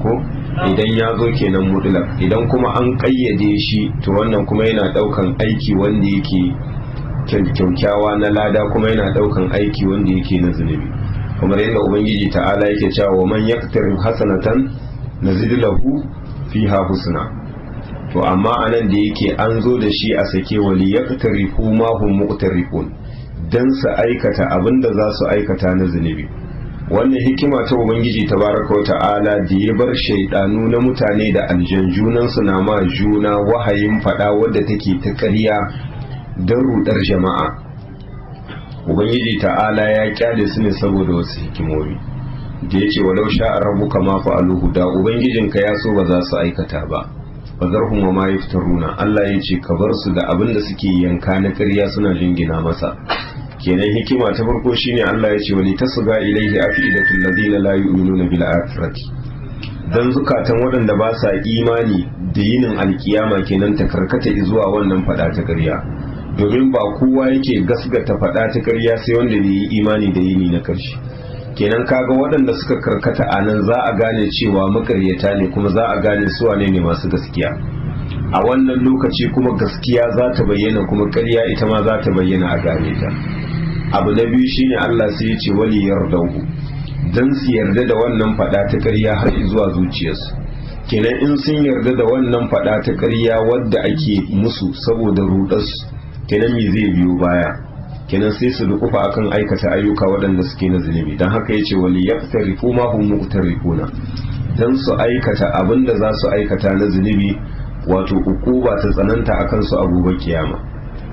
idan ya zo kenan mutlaq idan kuma an kayyade shi to wannan kuma yana daukan aiki wanda yake kyaukyawa na lada kuma yana daukan aiki wanda yake na zunubi kamar yadda ubangiji ta'ala yake cewa wa man yaktarib hasanatan nazid lahu fiha husna to amma anan da yake an zo da shi a sake wali yaktarifu ma hum muqtarifun dan su aikata abinda za su aikata na zunubi wannan hikima ta ubangiji tabaraka wa ta'ala da ya bar shaidanu na mutane da aljan junan su na ma juna wahayin fada wadda take ta ƙarya don rudar jama'a ubangiji ta'ala ya kyale su ne saboda wasu hikimomi da ya ce walau sha rabbuka ma fa'aluhu da ubangijinka ya so ba za su aikata ba fazarhum wa ma yaftaruna Allah ya ce ka bar su da abin da suke yanka na ƙarya suna jingina masa kenan hikima ta farko shine Allah ya ce wani tasga ilaihi afidatul ladina la yu'minuna bil akhirati dan zukatan waɗanda ba sa imani da yinin alkiyama kenan ta karkata zuwa wannan fada ta ƙarya domin ba kowa yake gasgata fada ta ƙarya sai wanda bai yi imani da yini na ƙarshe kenan kaga waɗanda suka karkata a nan za a gane cewa makaryata ne kuma za a gane su wane ne masu gaskiya a wannan lokaci kuma gaskiya za ta bayyana kuma ƙarya ita ma za ta bayyana a gane ta abu na biyu shine Allah sai ya ce wali yardahu dan su yarda da wannan fada ta ƙarya har zuwa zuciyarsu kenan in sun yarda da wannan fada ta ƙarya wadda ake musu saboda rudarsu kenan me zai biyo baya kenan sai su dukufa akan aikata ayyuka waɗanda suke na zunubi don haka yace wali yaqtarifu ma hum muqtarifuna dan su aikata abinda za su aikata na zunubi wato ukuba ta tsananta akan su a gobe kiyama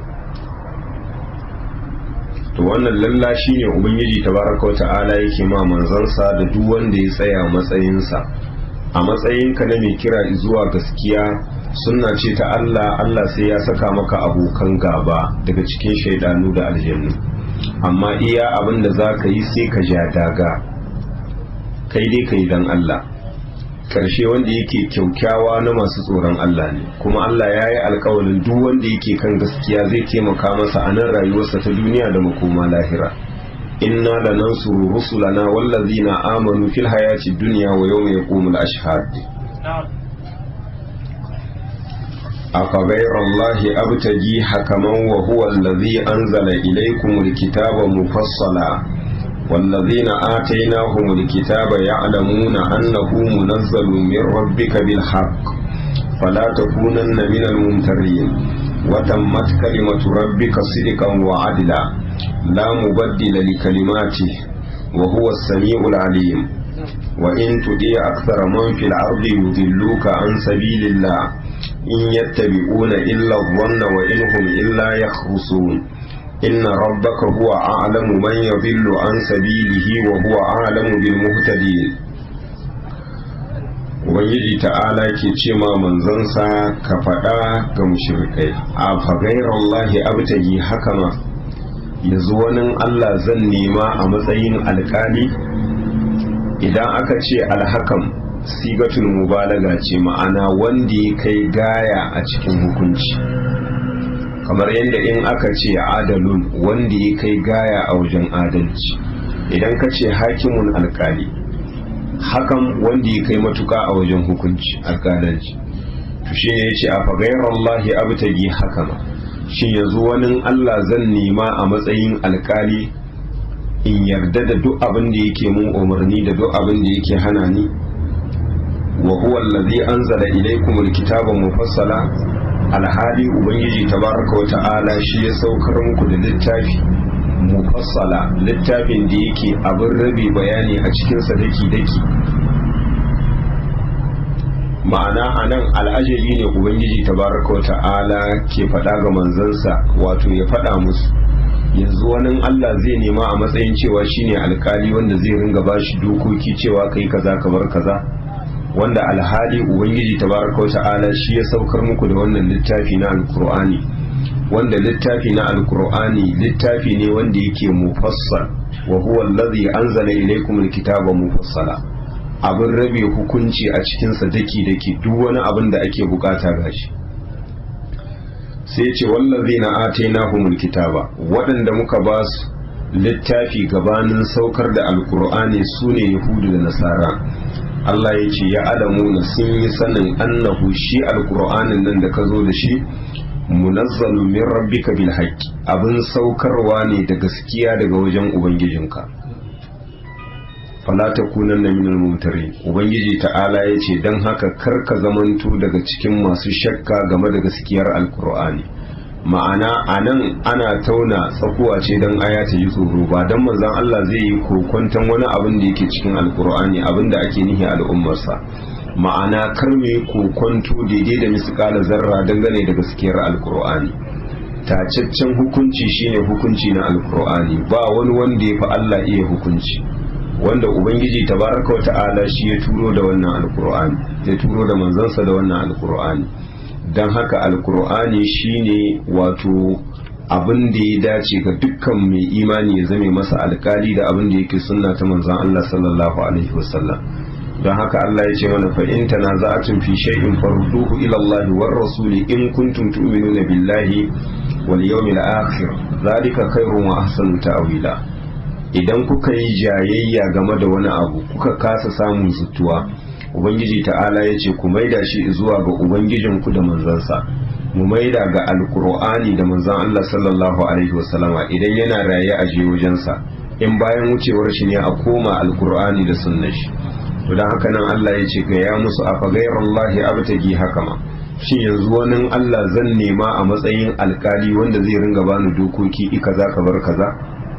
to wannan lalla shine ubangiji tabaraka ta'ala yake ma manzansa da duk wanda ya tsaya matsayinsa a matsayinka na mai kira zuwa gaskiya sunna ce ta Allah Allah sai ya saka maka abokan gaba daga cikin shaidanu da aljannu amma iya abin da za ka yi sai ka ja daga kai dai ka yi don Allah karshe wanda yake kyaukyawa na masu tsoron Allah ne kuma Allah ya yi alkawalin duk wanda yake kan gaskiya zai taimaka masa a nan rayuwarsa ta duniya da makoma lahira inna da nan suru rusulana wallazina amanu fil hayati dunya wa yawma yaqumul ashhad أفغير الله أبتغي حكما وهو الذي أنزل إليكم الكتاب مفصلا والذين آتيناهم الكتاب يعلمون أنه منزل من ربك بالحق فلا تكونن من الممترين وتمت كلمة ربك صدقا وعدلا لا مبدل لكلماته وهو السميع العليم وإن تطيع أكثر من في الأرض يضلوك عن سبيل الله إن يتبعون إلا الظن وإن هم إلا يخرصون إن ربك هو أعلم من يضل عن سبيله وهو أعلم بالمهتدين Ubangiji ta'ala ke ce ma manzansa ka faɗa ga mushrikai a fagairallahi abtagi hakama yanzu wani Allah zan nema a matsayin alkali idan aka ce alhakam sigatul mubalaga ce ma'ana wanda ya kai gaya a cikin hukunci kamar yadda in aka ce adalun wanda ya kai gaya a wajen adalci idan ka ce hakimun alkali hakan wanda ya kai matuka a wajen hukunci alkalanci to shi ne ya ce a fagairallahi abtagi hakama shin yanzu wani Allah zan nema a matsayin alkali in yarda da duk abin da yake mun umarni da duk abin da yake hana ni wa huwa allazi anzala ilaykum alkitaba mufassala alhali ubangiji tabaraka wa ta'ala shi ya saukar muku da littafi mufassala littafin da yake abin rabe bayani a cikin sa daki daki ma'ana anan al'ajabi ne ubangiji tabaraka wa ta'ala ke faɗa ga manzansa wato ya faɗa musu yanzu wani Allah zai nema a matsayin cewa shine alkali wanda zai ringa bashi dokoki cewa kai kaza ka bar kaza wanda alhali ubangiji tabaraka wa ta'ala shi ya saukar muku da wannan littafi na alkur'ani wanda littafi na alkur'ani littafi ne wanda yake mufassal wa huwa allazi anzala ilaykum alkitaba mufassala abin rabe hukunci a cikin sa daki daki duk wani abin da ake bukata gashi sai ce wallazina atainahumul kitaba waɗanda muka ba su littafi gabanin saukar da alkur'ani sune yahudu da nasara Allah ya ce ya alamuna sun yi sanin annahu shi alkur'anin nan da ka zo da shi munazzalu min rabbika bil haqqi abin saukarwa ne da gaskiya daga wajen ubangijinka fala takunanna minal mumtarin ubangiji ta'ala ya ce dan haka kar ka zamanto daga cikin masu shakka game da gaskiyar alkur'ani ma'ana anan ana tauna tsakuwa ce dan aya ta yi tsoro ba dan manzon Allah zai yi kokwanton wani abin da yake cikin alkur'ani abin da ake nihi al'ummarsa ma'ana kar mu yi kokonto daidai da misƙala zarra dangane da gaskiyar alkur'ani tacaccen hukunci shine hukunci na alkur'ani ba wani wanda ya fi Allah iya hukunci wanda ubangiji tabaraka wa ta'ala shi ya turo da wannan alkur'ani ya turo da manzansa da wannan alkur'ani don haka alkur'ani shine wato abin da ya dace ga dukkan mai imani ya zame masa alkali da abin da yake sunna ta manzan Allah sallallahu alaihi wasallam don haka Allah ya ce mana fa in tanaza'atun fi shay'in farduhu ila Allah war rasuli in kuntum tu'minuna billahi wal yawmil akhir zalika khairun wa ahsanu ta'wila idan kuka yi jayayya game da wani abu kuka kasa samun zutuwa ubangiji ta'ala ya ce ku maida shi zuwa ga ubangijinku da manzansa mu maida ga alkur'ani da manzan Allah sallallahu alaihi wasallama idan yana raye a je wajensa in bayan wucewar shi ne a koma alkur'ani da sunnar shi to dan haka nan Allah ya ce ga ya musu afa ghairallahi abtagi hakama shin yanzu wani Allah zan nema a matsayin alkali wanda zai ringa bani dokoki i kaza ka bar kaza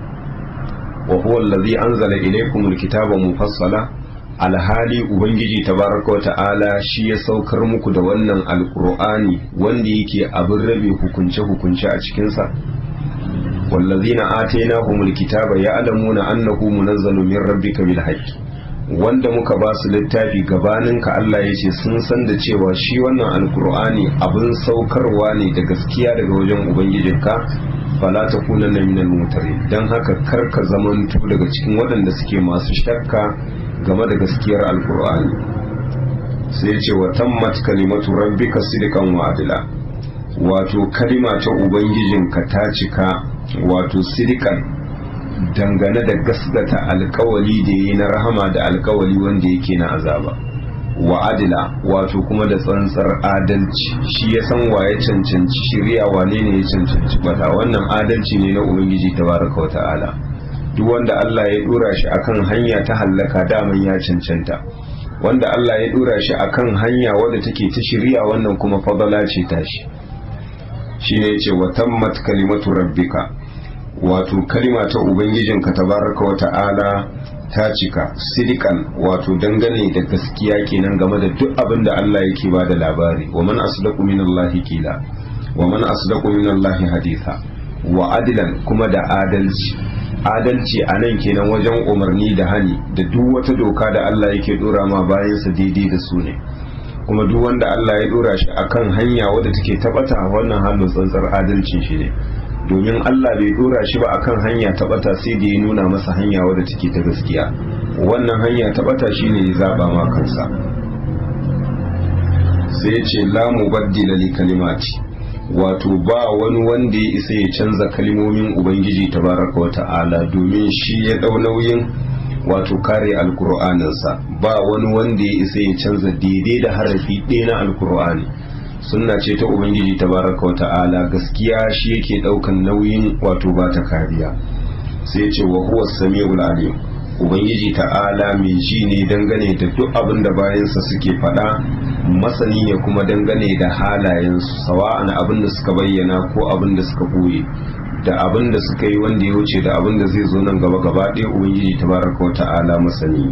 wa huwa allazi anzala ilaykumul kitaba mufassala alhali ubangiji tabaraka wa ta'ala shi ya saukar muku da wannan alkur'ani wanda yake abin rabe hukunce hukunce a cikinsa wallazina atainahumul kitaba ya'lamuna annahu munazzalun min rabbika bil haqqi wanda muka ba su littafi gabaninka Allah ya ce sun san da cewa shi wannan alkur'ani abin saukarwa ne da gaskiya daga wajen ubangijinka fala ta kuna na minal mutare don haka karka zamantu daga cikin waɗanda suke masu shakka game da gaskiyar alkur'ani sai ce wa tammat kalimatu rabbika sidqan wa adila wato kalima ta ubangijinka ta cika wato sidqan dangane da gasgata alkawali da yi na rahama da alkawali wanda yake na azaba wa adila wato kuma da tsantsar adalci shi ya san wa ya cancanci shirya wane ne ya cancanci bata wannan adalci ne na ubangiji tabaraka wa ta'ala duk wanda Allah ya dora shi akan hanya ta hallaka daman ya cancanta wanda Allah ya dora shi akan hanya wadda take ta shirya wannan kuma fadala ce tashi shine yace wa tammat kalimatu rabbika wato kalima ta ubangijinka tabaraka wa ta'ala ta cika sidikan wato dangane da gaskiya kenan game da duk abin da Allah yake ba da labari wa man asdaqu minallahi kila wa man asdaqu minallahi haditha wa adilan kuma da adalci adalci a nan kenan wajen umarni da hani da duk wata doka da Allah yake dora ma bayansa daidai da su ne kuma duk wanda Allah ya dora shi akan hanya wadda take tabata wannan hannun tsantsar adalcin shi ne domin Allah bai dora shi ba akan hanya ta bata sai da ya nuna masa hanya wadda take ta gaskiya wannan hanya ta bata shine ya zaba ma kansa sai ya ce la mubaddila li kalimati wato ba wani wanda ya isa ya canza kalmomin ubangiji tabaraka wa ta'ala domin shi ya dau nauyin wato kare alkur'aninsa ba wani wanda ya isa ya canza daidai da harafi ɗaya na alkur'ani sunna ce ta ubangiji tabaraka wa ta'ala gaskiya shi yake daukan nauyin wato ba ta kariya sai ce wa huwa samiul alim ubangiji ta'ala mai ji ne dangane da duk abin da bayansa suke faɗa masani ne kuma dangane da halayensu sawa'an abin da suka bayyana ko abin da suka boye da abin da suka yi wanda ya wuce da abin da zai zo nan gaba gaba ɗaya ubangiji tabaraka wa ta'ala masani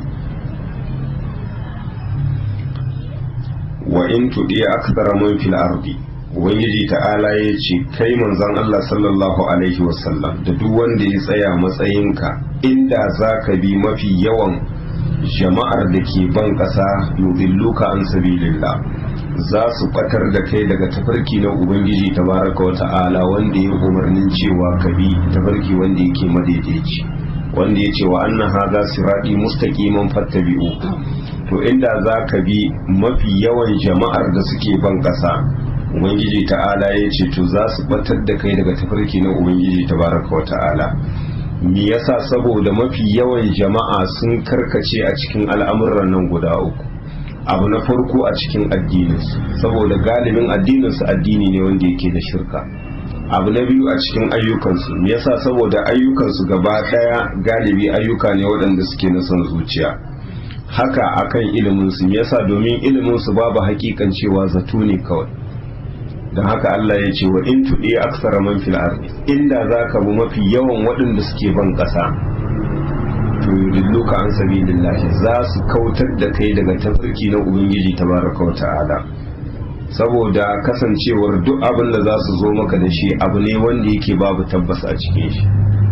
wa in tudi akthara man fil ardi ubangiji ta'ala ya ce kai manzon Allah sallallahu alaihi wasallam da duk wanda ya tsaya matsayinka inda zaka bi mafi yawan jama'ar da ke ban ƙasa yudilluka an sabilillah za su batar da kai daga tafarki na ubangiji tabaraka wa ta'ala wanda ya umarnin cewa ka bi tafarki wanda yake madaidaici wanda ya ce wa annan haza sirati mustaqiman fattabi'u to inda za ka bi mafi yawan jama'ar da suke ban ƙasa ubangiji ta'ala ya ce to za su batar da kai daga tafarki na ubangiji tabaraka wa ta'ala me yasa saboda mafi yawan jama'a sun karkace a cikin al'amuran nan guda uku abu na farko a cikin addininsu saboda galibin addininsu addini ne wanda yake da shirka abu na biyu a cikin ayyukansu me yasa saboda ayyukansu gaba daya galibi ayyuka ne waɗanda suke na son zuciya haka akan iliminsu me yasa domin iliminsu babu hakikan cewa zato ne kawai don haka Allah ya ce wa in tuɗi aksara man fil ardi inda zaka bi mafi yawan waɗanda suke ban ƙasa to yudilluka an sabilillahi za su kautar da kai daga tafarki na ubangiji tabaraka wa ta'ala saboda kasancewar duk abin da za su zo maka da shi abu ne wanda yake babu tabbas a cikin shi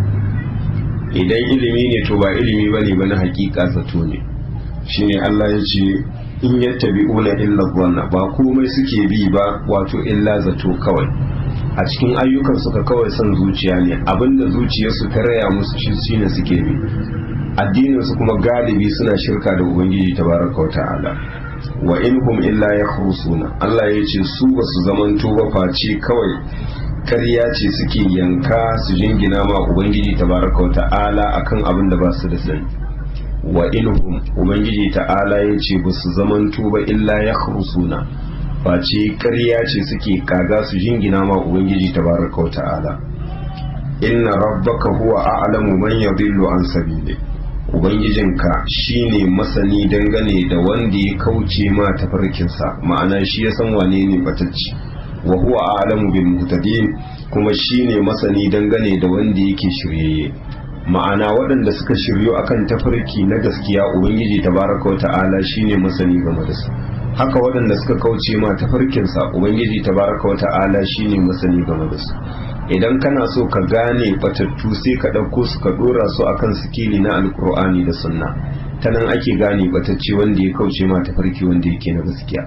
idan ilimi ne to ba ilimi bane ba na hakika zato ne shine Allah ya ce in yattabi'una illa dhanna ba komai suke bi ba wato illa zato kawai a cikin ayyukan suka kawai son zuciya ne abinda zuciyarsu ta raya musu shi shine suke bi addinin su kuma galibi suna shirka da ubangiji tabaraka wa ta'ala wa inhum illa yakhrusuna Allah ya ce su ba su zamanto ba face kawai karya ce suke yanka su jingina ma ubangiji tabaraka wa ta'ala akan abin da ba su da sani wa inhum ubangiji ta'ala ya ce ba su zamanto ba illa yakhrusuna face karya ce suke kaga su jingina ma ubangiji tabaraka wa ta'ala inna rabbaka huwa a'lamu man yadhillu an sabili ubangijinka shine masani dangane da wanda ya kauce ma tafarkinsa ma'ana shi ya san wane ne batacci wa huwa a'lamu bil muhtadin kuma shine masani dangane da wanda yake shiryayye ma'ana waɗanda suka shiryo akan tafarki na gaskiya ubangiji tabaraka wa ta'ala shine masani game da su haka waɗanda suka kauce ma tafarkinsa ubangiji tabaraka wa ta'ala shine masani game da su idan kana so ka gane batattu sai ka ɗauko su ka ɗora su akan sikili na alkur'ani da sunna ta nan ake gane batacce wanda ya kauce ma tafarki wanda yake na gaskiya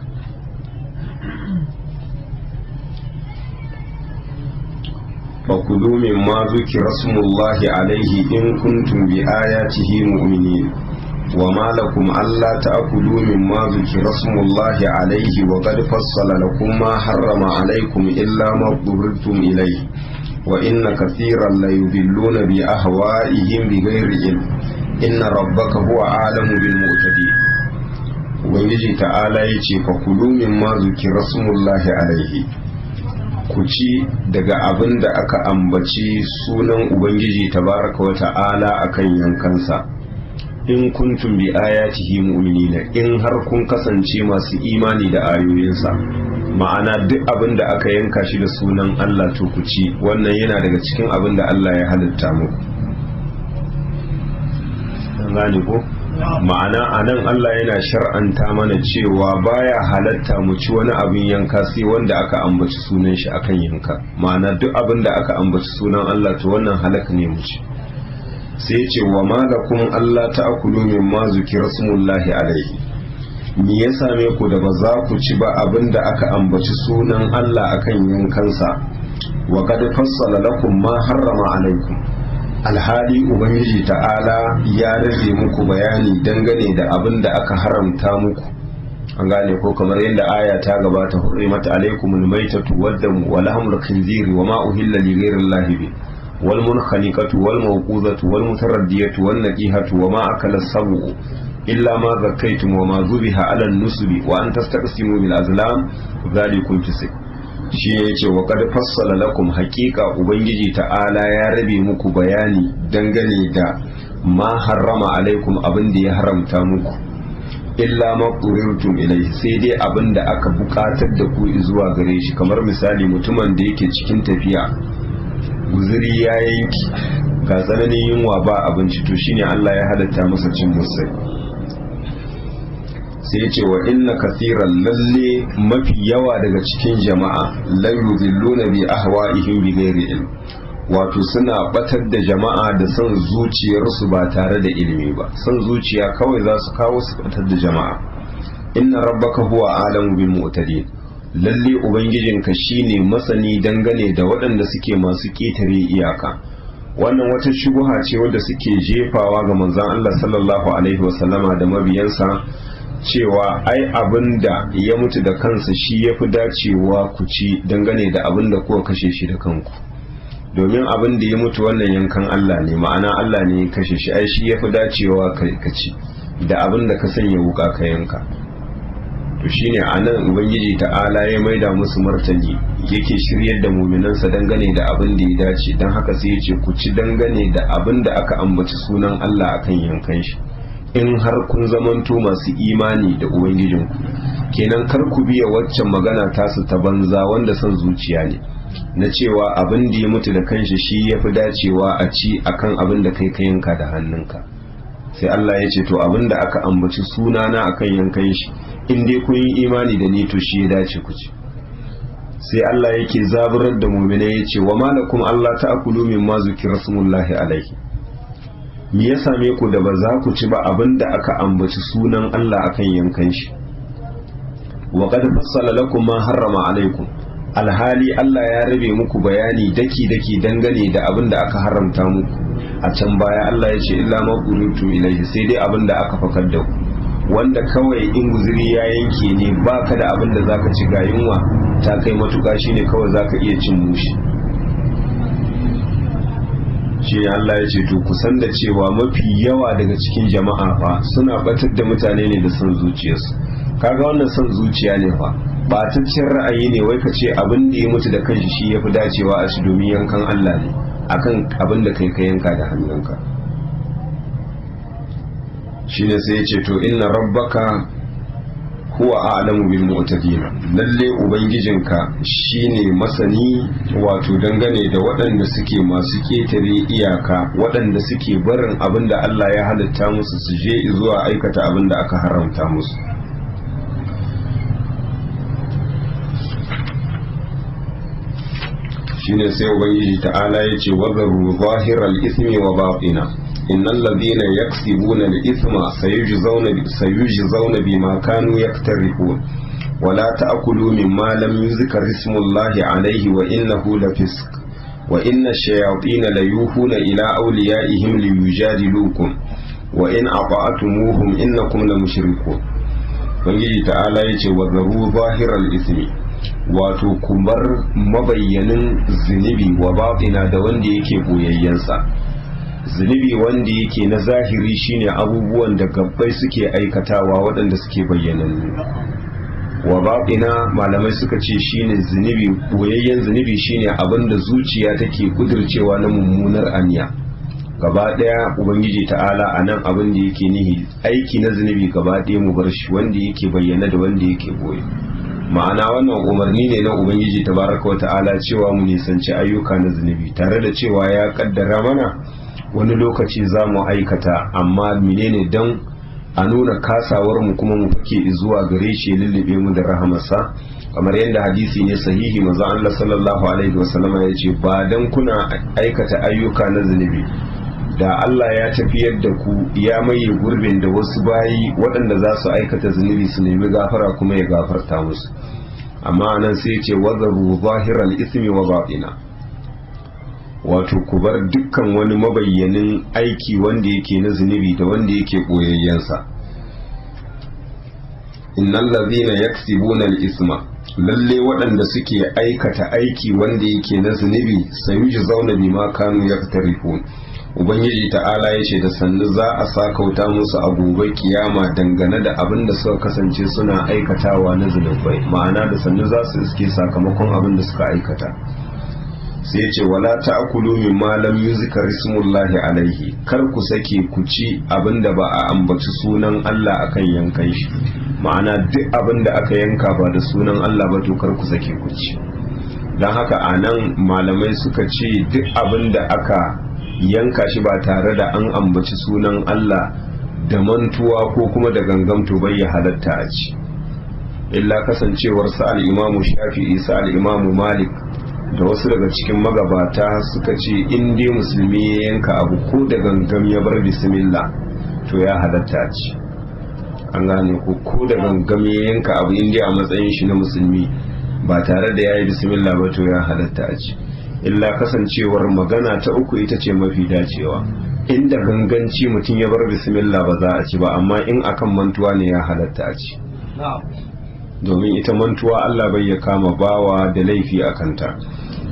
فكلوا مما ذكر اسم الله عليه إن كنتم بآياته مؤمنين وما لكم ألا تأكلوا مما ذكر اسم الله عليه وقد فصل لكم ما حرم عليكم إلا ما اضطررتم إليه وإن كثيرا ليضلون بأهوائهم بغير علم إن ربك هو أعلم بالمعتدين ubangiji ta'ala ya ce fa kulu mimma zukira smullahi alaihi ku ci daga abin da aka ambaci sunan ubangiji tabaraka wa ta'ala akan yankansa in kuntum bi ayatihi mu'minina in har kun kasance masu imani da ayoyinsa ma'ana duk abin da aka yanka shi da sunan Allah to ku ci wannan yana daga cikin abin da Allah ya halitta muku gane ko ma'ana a nan Allah yana shar'anta mana cewa baya halatta mu ci wani abin yanka sai wanda aka ambaci sunan shi akan yanka ma'ana duk abin da aka ambaci sunan Allah to wannan halaka ne mu ci sai ce wa malakum Allah ta'kulu mimma zukira smullahi alaihi me ya same ku da ba za ku ci ba abin da aka ambaci sunan Allah akan yankansa wa qad fassala lakum ma harrama alaikum alhali ubangiji ta'ala ya rage muku bayani dangane da abin da aka haramta muku an gane ko kamar yadda aya ta gabata hurrimat alaikumul maitatu waddamu wa lahmul khinziri wa ma uhilla li ghayrillahi bi wal munkhaniqatu wal mawqudatu wal mutaraddiyatu wan naqihatu wa ma akala sabu illa ma zakkaytum wa ma zubiha ala nusubi wa an tastaqsimu bil azlam dhalikum fisq shi ya ce wa kad fassala lakum haƙiƙa ubangiji ta'ala ya rabe muku bayani dangane da ma harrama alaikum abin da ya haramta muku illa ma qurirtum ilai sai dai abin da aka buƙatar da ku zuwa gare shi kamar misali mutumin da yake cikin tafiya guzuri ya yanki ga tsananin yunwa ba abinci to shine Allah ya halatta masa cin musai sai ce wa inna kathiran lalle mafi yawa daga cikin jama'a la yudilluna bi ahwa'ihim bi ghairi ilm wato suna batar da jama'a da son zuciyarsu ba tare da ilimi ba son zuciya kawai za su kawo su batar da jama'a inna rabbaka huwa alamu bil mu'tadin lalle ubangijinka shine masani dangane da waɗanda suke masu ƙetare iyaka wannan wata shubuha ce wadda suke jefawa ga manzon Allah sallallahu alaihi wasallama da mabiyansa cewa ai abin da ya mutu da kansa shi ya fi dacewa ku ci dangane da abin da kuka kashe shi da kanku domin abin da ya mutu wannan yankan Allah ne ma'ana Allah ne ya kashe shi ai shi ya fi dacewa ka ci da abin da ka sanya wuka ka yanka to shine a nan ubangiji ta'ala ya maida musu martani yake shiryar da muminansa dangane da abin da ya dace don haka sai ya ce ku ci dangane da abin da aka ambaci sunan Allah akan yankan shi in har kun zamanto masu imani da ubangijinku kenan kar ku biya waccan magana tasu ta banza wanda son zuciya ne na cewa abin da ya mutu da kanshi shi ya fi dacewa a ci akan abin da kai ka yanka da hannunka sai Allah ya ce to abin da aka ambaci sunana akan yankan shi in dai kun yi imani da ni to shi ya dace ku ci sai Allah yake zaburar da mu'minai ya ce wa malakum Allah ta'kulu mimma zukira rasulullahi alaihi me ya same ku da ba za ku ci ba abin da aka ambaci sunan Allah akan yankan shi wa qad fassala lakum ma harrama alaikum alhali Allah ya rabe muku bayani daki daki dangane da abin da aka haramta muku a can baya Allah ya ce illa ma qulutum ilaihi sai dai abin da aka fakar da ku wanda kawai in guzuri ya yanke ne baka da abin da zaka ci ga yunwa ta kai matuƙa shine kawai zaka iya cin mushi shi Allah ya ce to kusan da cewa mafi yawa daga cikin jama'a fa suna batar da mutane ne da son zuciyarsu kaga wannan son zuciya ne fa bataccen ra'ayi ne wai ka ce abin da ya mutu da kanshi shi yafi dacewa a shi domin yankan Allah ne akan abin da kai ka yanka da hannunka shine sai ya ce to inna rabbaka huwa a'lamu bil mu'tadin lalle ubangijinka shine masani wato dangane da waɗanda suke masu ketare iyaka waɗanda suke barin abin da Allah ya halitta musu su je zuwa aikata abin da aka haramta musu shine sai ubangiji ta'ala ya ce wazaru zahiral ismi wa batina innal ladina yaksibuna al-ithma sayujzauna sayujzauna bima kanu yaktarifun ولا تأكلوا مما لم يذكر اسم الله عليه وإنه لفسق وإن الشياطين ليوحون إلى أوليائهم ليجادلوكم وإن أطعتموهم إنكم لمشركون Ubangiji ta'ala ya ce wa zaru zahirar ismi wato kumar mabayyanin zunubi wa batina da wanda yake boyayyensa zunubi wanda yake na zahiri shine abubuwan da gabbai suke aikatawa waɗanda suke bayyanannu wa batina malamai suka ce shine zunubi boyayyen zunubi shine abin da zuciya take kudircewa na mummunar aniya gaba daya ubangiji ta'ala a nan abin da yake nihi aiki na zunubi gaba daya mu bar shi wanda yake bayyana da wanda yake boye ma'ana wannan umarni ne na ubangiji tabaraka ta'ala cewa mu nisanci ayyuka na zunubi tare da cewa ya kaddara mana wani lokaci za mu aikata amma menene dan a nuna kasawar mu kuma mu fake zuwa gare shi lullube mu da rahamarsa kamar yadda hadisi ne sahihi manzo Allah sallallahu alaihi wasallam ya ce ba dan kuna aikata ayyuka na zunubi da Allah ya tafiyar da ku ya maye gurbin da wasu bayi waɗanda za su aikata zunubi su nemi gafara kuma ya gafarta musu amma nan sai ce wazaru zahiral ismi wa batina wato ku bar dukkan wani mabayyanin aiki wanda yake na zunubi da wanda yake koyayyensa innal ladhina yaksibuna al-isma lalle waɗanda suke aikata aiki wanda yake na zunubi sayuji zauna bima kanu yaktarifun ubangiji ta'ala ya ce da sannu za a sakauta musu a gobe kiyama dangane da abin da suka kasance suna aikatawa na zunubai ma'ana da sannu za su iske sakamakon abin da suka aikata sai ce wala ta'kulu mimma lam yuzkar ismullahi alaihi kar ku sake ku ci abin da ba a ambaci sunan Allah akan yankan shi ma'ana duk abin da aka yanka ba da sunan Allah ba to kar ku sake ku ci don haka anan malamai suka ce duk abin da aka yanka shi ba tare da an ambaci sunan Allah da mantuwa ko kuma da gangamto bai ya halatta a ci illa kasancewar sa al-imamu shafi'i sa al-imamu malik da wasu daga cikin magabata suka ce in dai musulmi ya yanka abu ko da gangam ya bar bismillah to ya halatta a ci an gane ko ko da gangam ya yanka abu in dai a matsayin shi na musulmi ba tare da ya yi bismillah ba to ya halatta a ci illa kasancewar magana ta uku ita ce mafi dacewa inda ganganci mutum ya bar bismillah ba za a ci ba amma in akan mantuwa ne ya halatta a ci domin ita mantuwa Allah bai ya kama bawa da laifi a kanta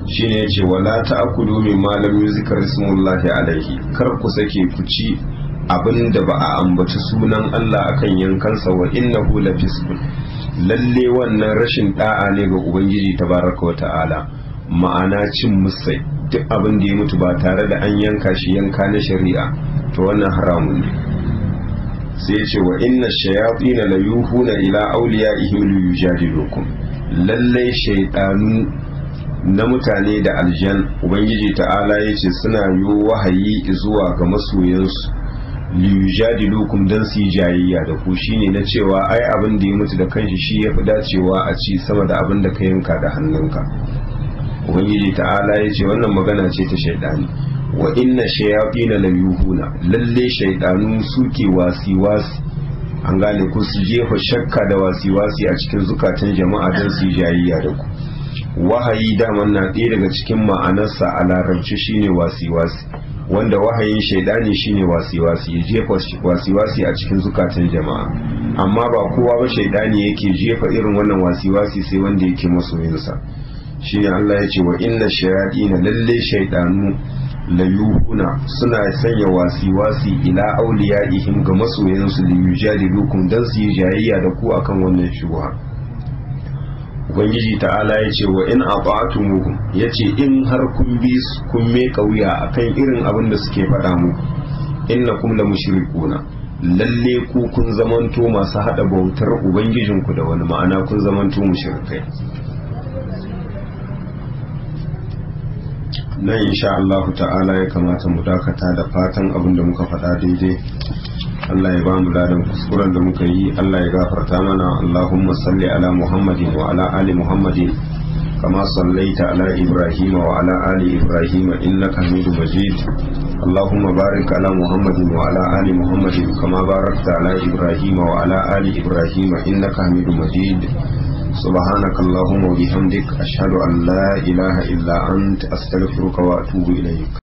shine yace wala ta'kulu mimma lam yuzkar ismullahi alaihi kar ku sake ku ci abin da ba a ambaci sunan Allah akan yankansa wa innahu lafisqun lalle wannan rashin da'a ne ga ubangiji tabaraka wa ta'ala ma'ana cin musai duk abin da ya mutu ba tare da an yanka shi yanka na shari'a to wannan haramun ne sai ce wa inna shayatin la yuhuna ila awliyaihim liyujadilukum lalle shaytanu na mutane da aljan ubangiji ta'ala yace suna yi wahayi zuwa ga masoyansu liyujadilukum dan su yi jayayya da ku shine na cewa ai abin da ya mutu da kanshi shi yafi dacewa a ci sama da abin da ka yanka da hannunka ubangiji ta'ala ya ce wannan magana ce ta shaidani wa inna shayatina la yuhuna lalle shaidanu suke wasi wasi an gane ku su jefa shakka da wasi wasi a cikin zukatan jama'a don su yi jayayya da ku wahayi daman na ɗaya daga cikin ma'anarsa a larabci shine wasi wasi wanda wahayin shaidani shine wasi-wasi ya jefa wasi-wasi a cikin zukatan jama'a amma ba kowa ba shaidani yake jefa irin wannan wasi-wasi sai wanda yake masoyinsa shine Allah ya ce wa inna shayaɗina lalle shaidanu layuhuna suna sanya wasi-wasi ila auliyaihim ga masoyansu da yujadilukum dan su yi jayayya da ku akan wannan shubha ubangiji ta'ala ya ce wa in ata'tumuhum ya ce in har kun bi kun me kauya akan irin abin da suke faɗa muku innakum la mushrikuna lalle ku kun zamanto masu hada bautar ubangijinku da wani ma'ana kun zamanto mushrikai nan insha Allah ta'ala ya kamata mu dakata da fatan abin da muka faɗa daidai Allah ya ba mu ladan kuskuren da muka yi Allah ya gafarta mana Allahumma salli ala Muhammadin wa ala ali Muhammadin kama sallaita ala Ibrahim wa ala ali Ibrahim innaka Hamidum Majid Allahumma barik ala Muhammadin wa ala ali Muhammadin kama barakta ala Ibrahim wa ala ali Ibrahim innaka Hamidum Majid سبحانك اللهم وبحمدك أشهد أن لا إله إلا أنت أستغفرك وأتوب إليك